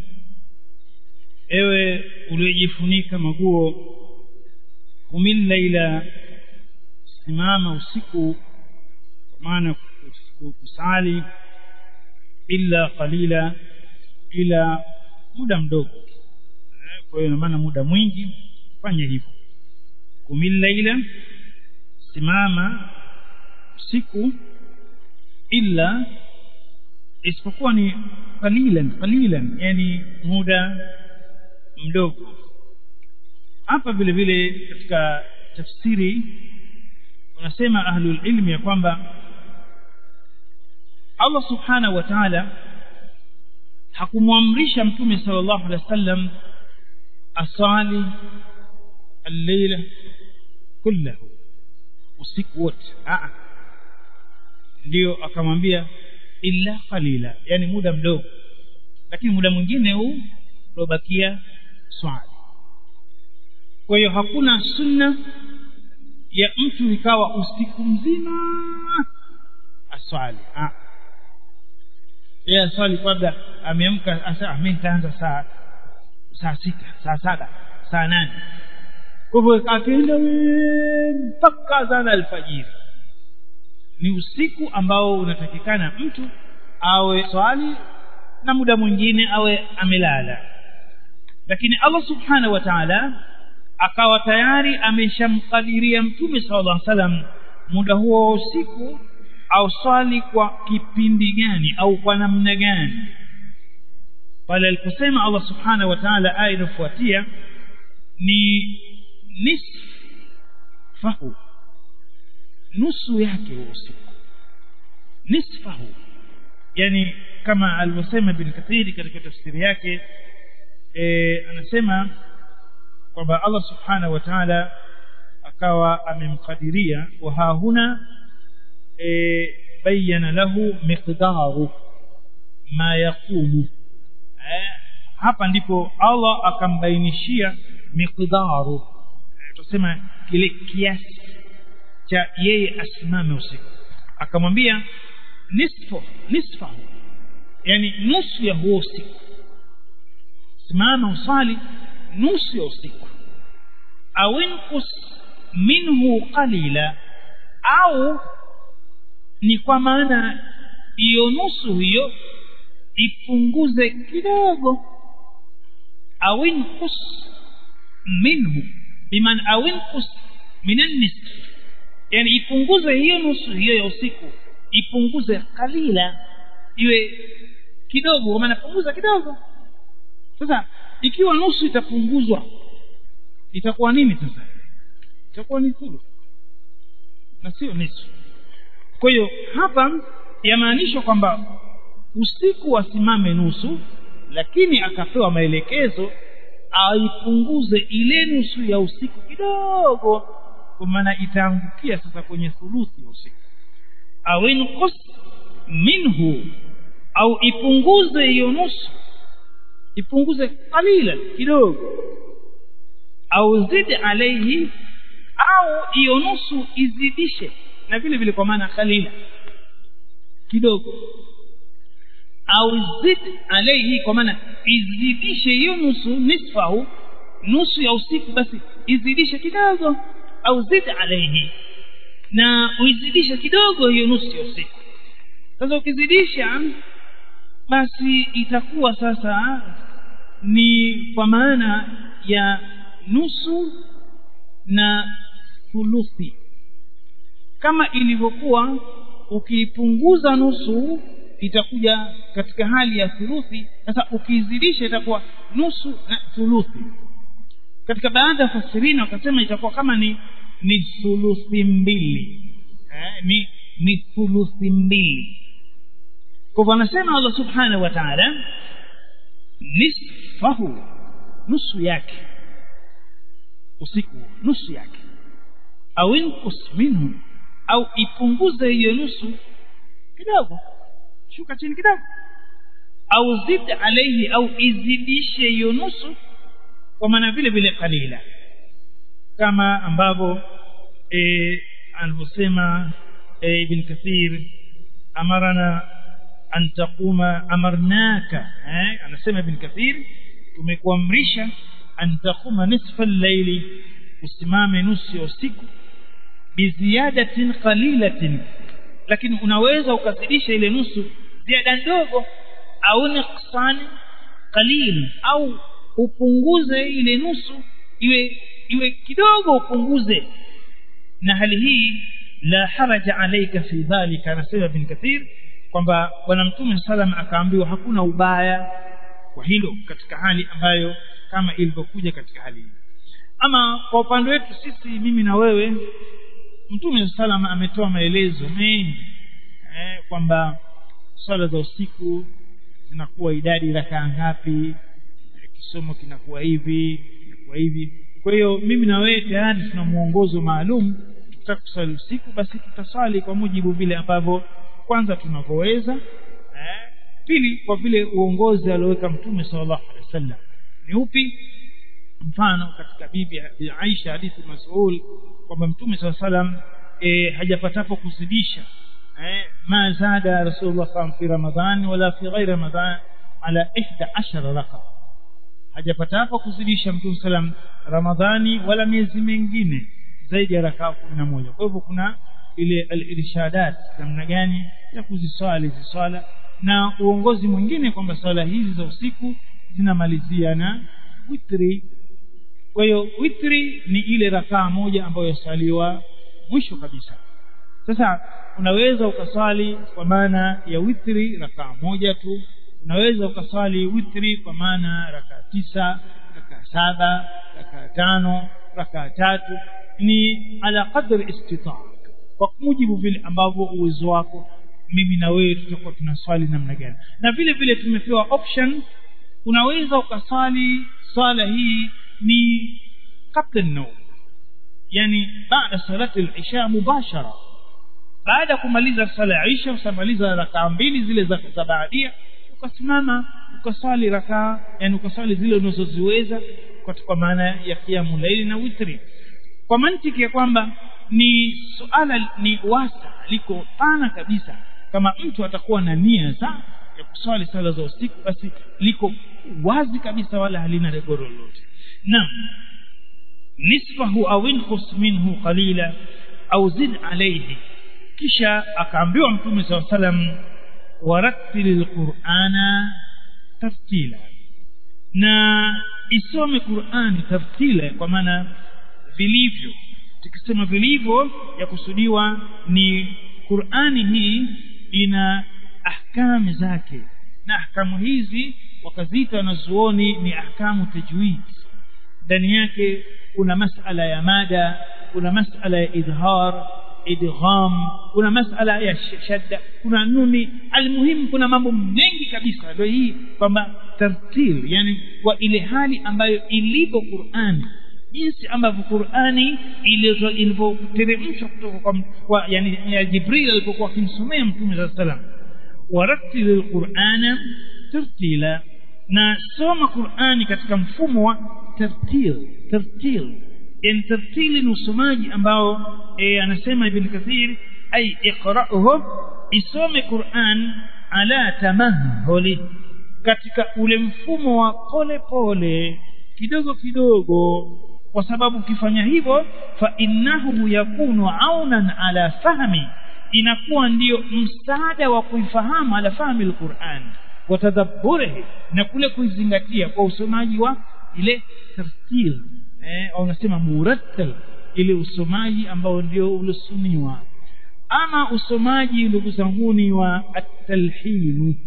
ewe uliojifunika maguo kumil laila simama usiku kwa maana kusali illa qalila ila muda mdogo kwa hiyo maana muda mwingi fanya hivyo kumil laila simama usiku illa isipokuwa ni qalilan qalilan yani muda mdogo hapa vile vile katika tafsiri wanasema ahlul ilmi ya kwamba Allah subhanahu wa ta'ala hakumwamrisha mtume sallallahu alaihi wasallam asali al-layla kullahu usiku wote a ndio akamwambia illa qalila yani muda mdogo lakini muda mwingine huu uliobakia swali kwa hiyo hakuna sunna ya mtu ikawa usiku mzima aswali ah yeye aswali labda ameamka asa mimi nitaanza saa saa sita saa saba saa nane kwa hivyo akaenda mpaka zana alfajiri ni usiku ambao unatakikana mtu awe swali na muda mwingine awe amelala lakini Allah subhanahu wa ta'ala akawa tayari ameshamkadiria mtume sallallahu alaihi wasallam muda huo wa usiku au swali kwa kipindi gani au kwa namna gani pale aliposema Allah subhanahu wa ta'ala aya inafuatia ni nisfahu nusu yake wa usiku nisfahu yani kama alivyosema ibn kathiri katika tafsiri yake e, anasema kwamba Allah subhanahu wa ta'ala akawa amemkadiria wa hahuna e, bayyana lahu miqdaru ma yaqumu e, hapa ndipo Allah akambainishia miqdaru e, tusema kile kiasi cha yeye asimame usiku akamwambia nisfu nisfahu yani nusu ya huo usiku simama usali nusu ya usiku au inqus minhu qalila au ni kwa maana hiyo nusu hiyo ipunguze kidogo au inqus minhu biman au inqus minan nisf yani ipunguze hiyo nusu hiyo ya usiku ipunguze kalila iwe kidogo kwa maana punguza kidogo sasa ikiwa nusu itapunguzwa itakuwa nini sasa itakuwa ni thuluth na sio nusu kwa hiyo hapa yamaanisha kwamba usiku wasimame nusu lakini akapewa maelekezo aipunguze ile nusu ya usiku kidogo kwa maana itaangukia sasa kwenye thuluthi ya usiku au inqus minhu au ipunguze hiyo nusu ipunguze qalila kidogo au zid alayhi au hiyo nusu izidishe na vile vile kwa maana qalila kidogo au zid alayhi kwa maana izidishe hiyo nusu nisfahu nusu ya usiku basi izidishe kidogo au zid alayhi na uizidishe kidogo hiyo nusu ya usiku sasa ukizidisha basi itakuwa sasa ni kwa maana ya nusu na thuluthi kama ilivyokuwa ukiipunguza nusu itakuja katika hali ya thuluthi sasa ukiizidisha itakuwa nusu na thuluthi katika baadhi ya fasirina wakasema itakuwa kama ni ni thuluthi mbili eh, ni ni thuluthi mbili kwa hivyo anasema Allah subhanahu wa ta'ala nisfahu nusu yake usiku nusu yake au inqus minhu au ipunguze hiyo nusu kidogo shuka chini kidogo au zid alayhi au izidishe hiyo nusu kwa maana vile vile kalila kama ambavyo e, alivyosema e, ibn kathir amarana an taquma amarnaka eh, anasema ibn kathir tumekuamrisha an taquma nisfa al-layli usimame nusu ya usiku biziyadatin qalilatin lakini unaweza ukazidisha ile nusu ziada ndogo au nuqsan qalil au upunguze ile nusu iwe iwe kidogo upunguze na hali hii la haraja alayka fi dhalika anasema bin kathir kwamba bwana mtume salam akaambiwa hakuna ubaya kwa hilo katika hali ambayo kama ilivyokuja katika hali hii ama kwa upande wetu sisi mimi na wewe mtume salam ametoa maelezo mengi eh, kwamba swala za usiku zinakuwa idadi rakaa ngapi kisomo kinakuwa hivi kinakuwa hivi kwa hiyo mimi na wewe tayari tuna mwongozo maalum tukitaka kuswali usiku basi tutaswali kwa mujibu vile ambavyo kwanza tunavyoweza eh, pili kwa vile uongozi alioweka mtume sallallahu alaihi wasallam ni upi mfano katika bibi Aisha hadithi Mas'ul kwamba mtume sallallahu alaihi wasallam e, hajapatapo kuzidisha eh, ma zada rasulullah sallam fi ramadhan wala fi ghairi ramadhan ala 11 raka hajapatapo kuzidisha mtume sallam ramadhani wala miezi mingine zaidi ya rakaa 11 kwa hivyo kuna ile al-irshadat namna gani ya kuziswali ziswala na uongozi mwingine kwamba swala hizi za usiku zinamalizia na witri kwa hiyo witri ni ile rakaa moja ambayo yasaliwa mwisho kabisa sasa unaweza ukaswali kwa maana ya witri rakaa moja tu unaweza ukaswali witri kwa maana rakaa tisa rakaa saba rakaa tano rakaa tatu ni ala qadri istitaa kwa mujibu vile ambavyo uwezo wako mimi na wewe tutakuwa tunaswali namna gani na vile vile tumepewa option unaweza ukaswali swala hii ni kabla an yani baada salati al-isha mubashara baada kumaliza sala ya isha usamaliza rakaa mbili zile za za baadia ukasimama ukaswali rakaa yani ukaswali zile unazoziweza kwa maana ya kiamu laili na witri kwa mantiki ya kwamba ni suala ni wasa liko pana kabisa kama mtu atakuwa na nia za ya kuswali sala za usiku basi liko wazi kabisa wala halina dogoro lolote naam nisfahu au inqus minhu qalila au zid alayhi kisha akaambiwa mtume saa salam warattil lqurana tartila na isome qurani tartila kwa maana vilivyo tukisema vilivyo ya kusudiwa ni qurani hii ina ahkamu zake na ahkamu hizi wakaziita wanazuoni ni ahkamu tajwid ndani yake kuna masala ya mada kuna masala ya idhar idgham kuna masala ya shadda kuna nuni almuhimu kuna mambo mengi kabisa ndio hii kwamba tartil yani kwa ile hali ambayo ilivyo Qur'ani jinsi ambavyo Qur'ani ilivyoteremshwa kutoka kwa, kwa yani ya Jibril alipokuwa akimsomea Mtume صلى الله عليه warattil alqur'ana tartila na soma Qur'ani katika mfumo wa tartil tartil yani tartili ni usomaji ambao e, anasema Ibn Kathir ay iqra'uhu isome Qur'an ala tamahuli katika ule mfumo wa pole pole kidogo kidogo kwa sababu ukifanya hivyo fa innahu yakunu aunan ala fahmi inakuwa ndiyo msaada wa kuifahamu ala fahmi alquran wa tadabburihi na kule kuizingatia kwa usomaji wa ile tartil eh au unasema murattal ile usomaji ambao ndio uliosuniwa ama usomaji ndugu zanguni wa at-talhinu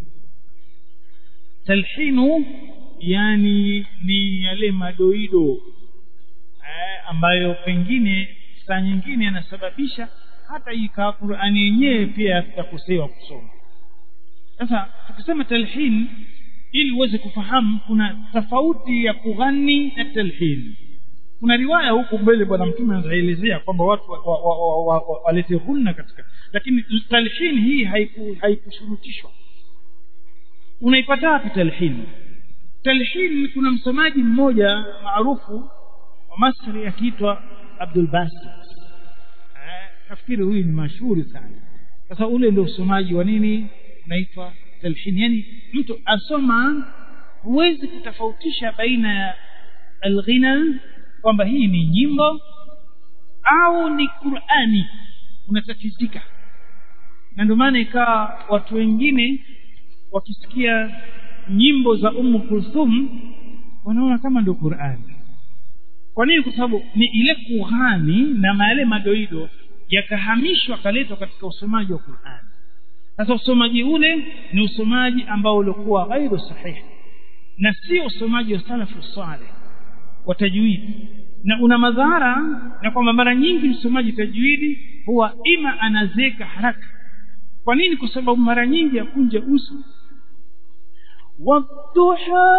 talhinu yani ni yale madoido eh, ambayo pengine saa nyingine yanasababisha hata hii Qur'ani yenyewe pia yakusewa kusoma sasa tukisema talhin ili uweze kufahamu kuna tofauti ya kughani na talhin kuna riwaya huku mbele bwana mtume anaelezea kwamba watu walete ghunna katika lakini talhin hii haikushurutishwa unaipata wapi talhin talhin kuna msomaji mmoja maarufu wa Masri akiitwa Abdul Basit nafikiri huyu ni mashuhuri sana sasa ule ndio usomaji wa nini unaitwa talhin yani mtu asoma huwezi kutofautisha baina ya alghina kwamba hii ni nyimbo au ni qurani unatatizika na ndio maana ikawa watu wengine wakisikia nyimbo za ummu kulthum wanaona kama ndio qurani kwa nini kwa sababu ni ile kughani na yale madoido yakahamishwa akaletwa katika usomaji wa qurani sasa usomaji ule ni usomaji ambao ulikuwa ghairu sahihi na sio usomaji wa salafu saleh wa tajwidi na una madhara na kwamba mara nyingi msomaji tajwidi huwa ima anazeka haraka kwa nini kwa sababu mara nyingi akunja uso wadduha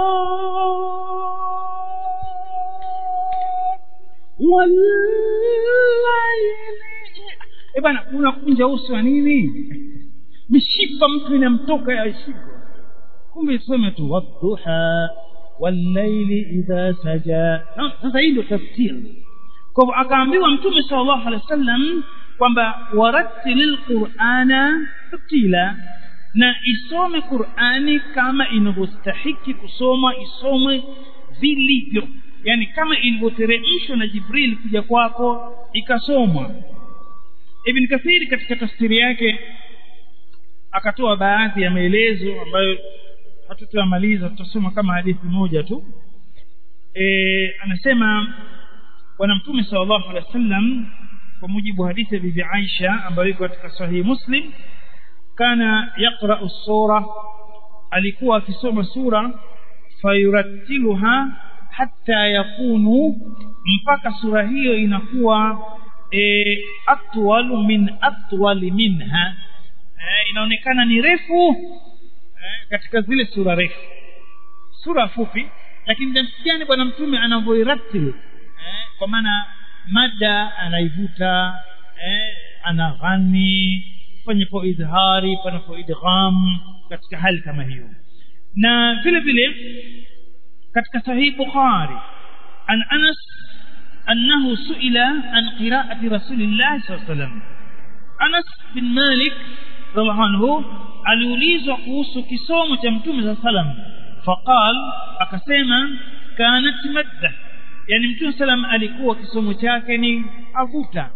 wallaili e bana unakunja uso wa nini mishipa mtu inamtoka ya shingo kumbe isome tu wadduha wallaili idha saja sasa hii ndio tafsiri kwa hivyo akaambiwa mtume sallallahu alaihi wasallam kwamba warattilil qur'ana tartila na isome qur'ani kama inavyostahiki kusoma isomwe vilivyo yani kama ilivyoteremshwa na jibril kuja kwako ikasomwa ibn kathiri katika tafsiri yake akatoa baadhi ya maelezo ambayo hatutayamaliza tutasoma kama hadithi moja tu e, anasema bwana mtume sallallahu alaihi wasallam kwa mujibu wa hadithi ya bibi Aisha ambayo iko katika sahihi Muslim kana yaqra'u sura alikuwa akisoma sura fayurattiluha hatta yakunu mpaka sura hiyo inakuwa e, atwalu min atwali minha e, inaonekana ni refu e, katika zile sura refu sura fupi lakini jinsi gani bwana mtume anavyoiratil eh, kwa maana mada anaivuta eh, anaghani panapo idhari panapo idgham katika hali kama hiyo na vile vile katika sahihi bukhari an anas annahu suila an qiraati rasulillah saa salam anas bin malik radhiallahu anhu aliulizwa kuhusu kisomo cha mtume saa salam faqal akasema kanat madda yani mtume salam alikuwa kisomo chake ni avuta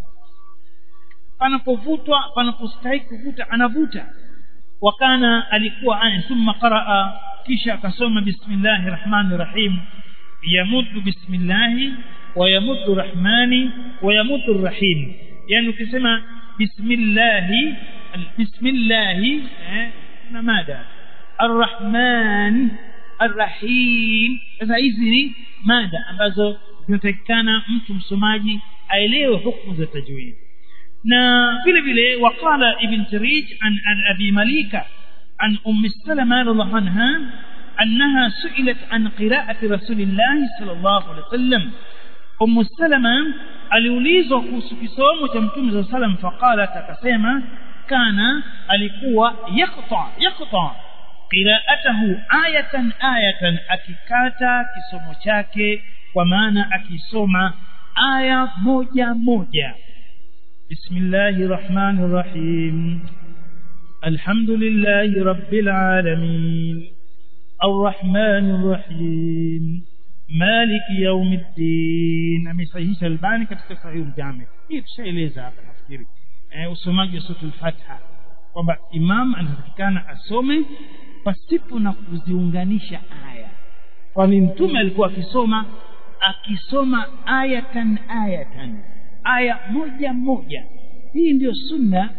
panapovutwa panapostahiki kuvuta anavuta wakana alikuwa aya thumma qaraa kisha akasoma bismillahi rahmani rahim yamuddu bismillahi wa yamuddu rahmani wa yamuddu rahim yani ukisema bismillahi bismillahi eh, na mada arrahman arrahim sasa hizi ni mada ambazo zinatakikana mtu msomaji aelewe hukumu za tajwid na vile vile waqala ibn Jarij an, an abi malika an ummi salama radhiallahu anha annaha su'ilat an qira'ati rasulillah sallallahu alaihi wasallam ummu salama aliulizwa kuhusu kisomo cha mtume sallallahu alaihi wasallam faqalat akasema kana alikuwa yaqta yaqta qira'atahu ayatan ayatan akikata kisomo chake kwa maana akisoma aya moja moja bismillahir rahmanir rahim alhamdulillahi rabbil alamin arrahmanir rahim maliki yawmiddin amesahihisha albani katika sahih al-jami hii tushaeleza hapa nafikiri eh, usomaji wa suratul fatha kwamba imam anatakikana asome pasipo na kuziunganisha aya kwani mtume alikuwa akisoma akisoma ayatan ayatan aya moja moja hii ndiyo sunna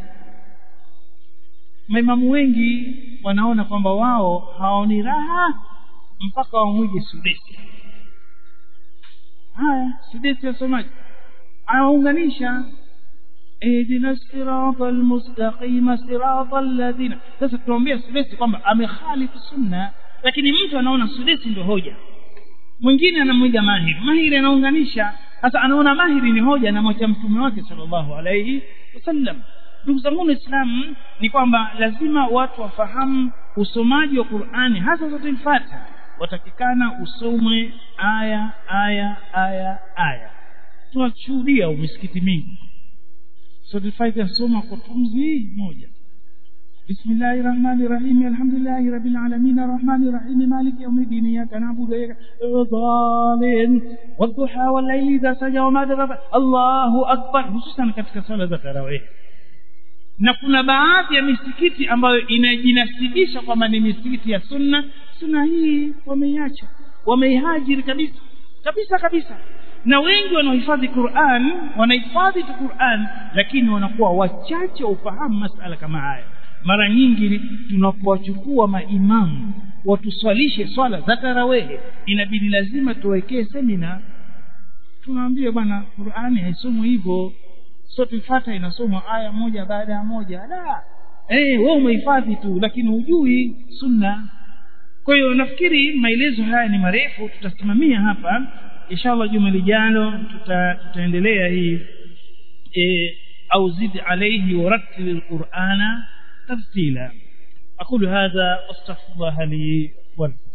maimamu wengi wanaona kwamba wao hawaoni raha mpaka wamwige sudesi haya sudesi yasomaji anaunganisha اهدنا الصراط المستقيم صراط الذين sasa tunaambia sudesi kwamba amekhalifu sunna lakini mtu anaona sudesi ndio hoja mwingine anamwiga mahiri mahiri anaunganisha sasa anaona mahiri ni hoja na mwacha mtume wake sallallahu alayhi wasallam ndugu zangu waislamu ni kwamba lazima watu wafahamu usomaji wa qurani hasa zote fatiha watakikana usomwe aya aya aya aya tunashuhudia misikiti mingi suratul fatiha soma kwa pumzi moja بسم الله الرحمن الرحيم الحمد لله رب العالمين الرحمن الرحيم مالك يوم الدين إياك نعبد وإياك ضالين والضحى والليل إذا سجى وما أدراك الله أكبر hususan katika swala za tarawih na kuna baadhi ya misikiti ambayo inajinasibisha kwamba ni misikiti ya sunna sunna hii wameiacha wameihajiri kabisa kabisa kabisa na wengi wanaohifadhi Qur'an wanahifadhi tu Qur'an lakini wanakuwa wachache ufahamu masala kama haya mara nyingi tunapowachukua maimamu watuswalishe swala za tarawehe inabidi lazima tuwekee semina tunaambia bwana Qur'ani haisomwi hivyo sote fata inasomwa aya moja baada ya moja la eh wewe umehifadhi tu lakini hujui sunna kwa hiyo nafikiri maelezo haya ni marefu tutasimamia hapa inshallah juma lijalo tuta, tutaendelea hii e, au zid alayhi warattil alqur'ana ترتيلا أقول هذا واستغفر الله لي ولكم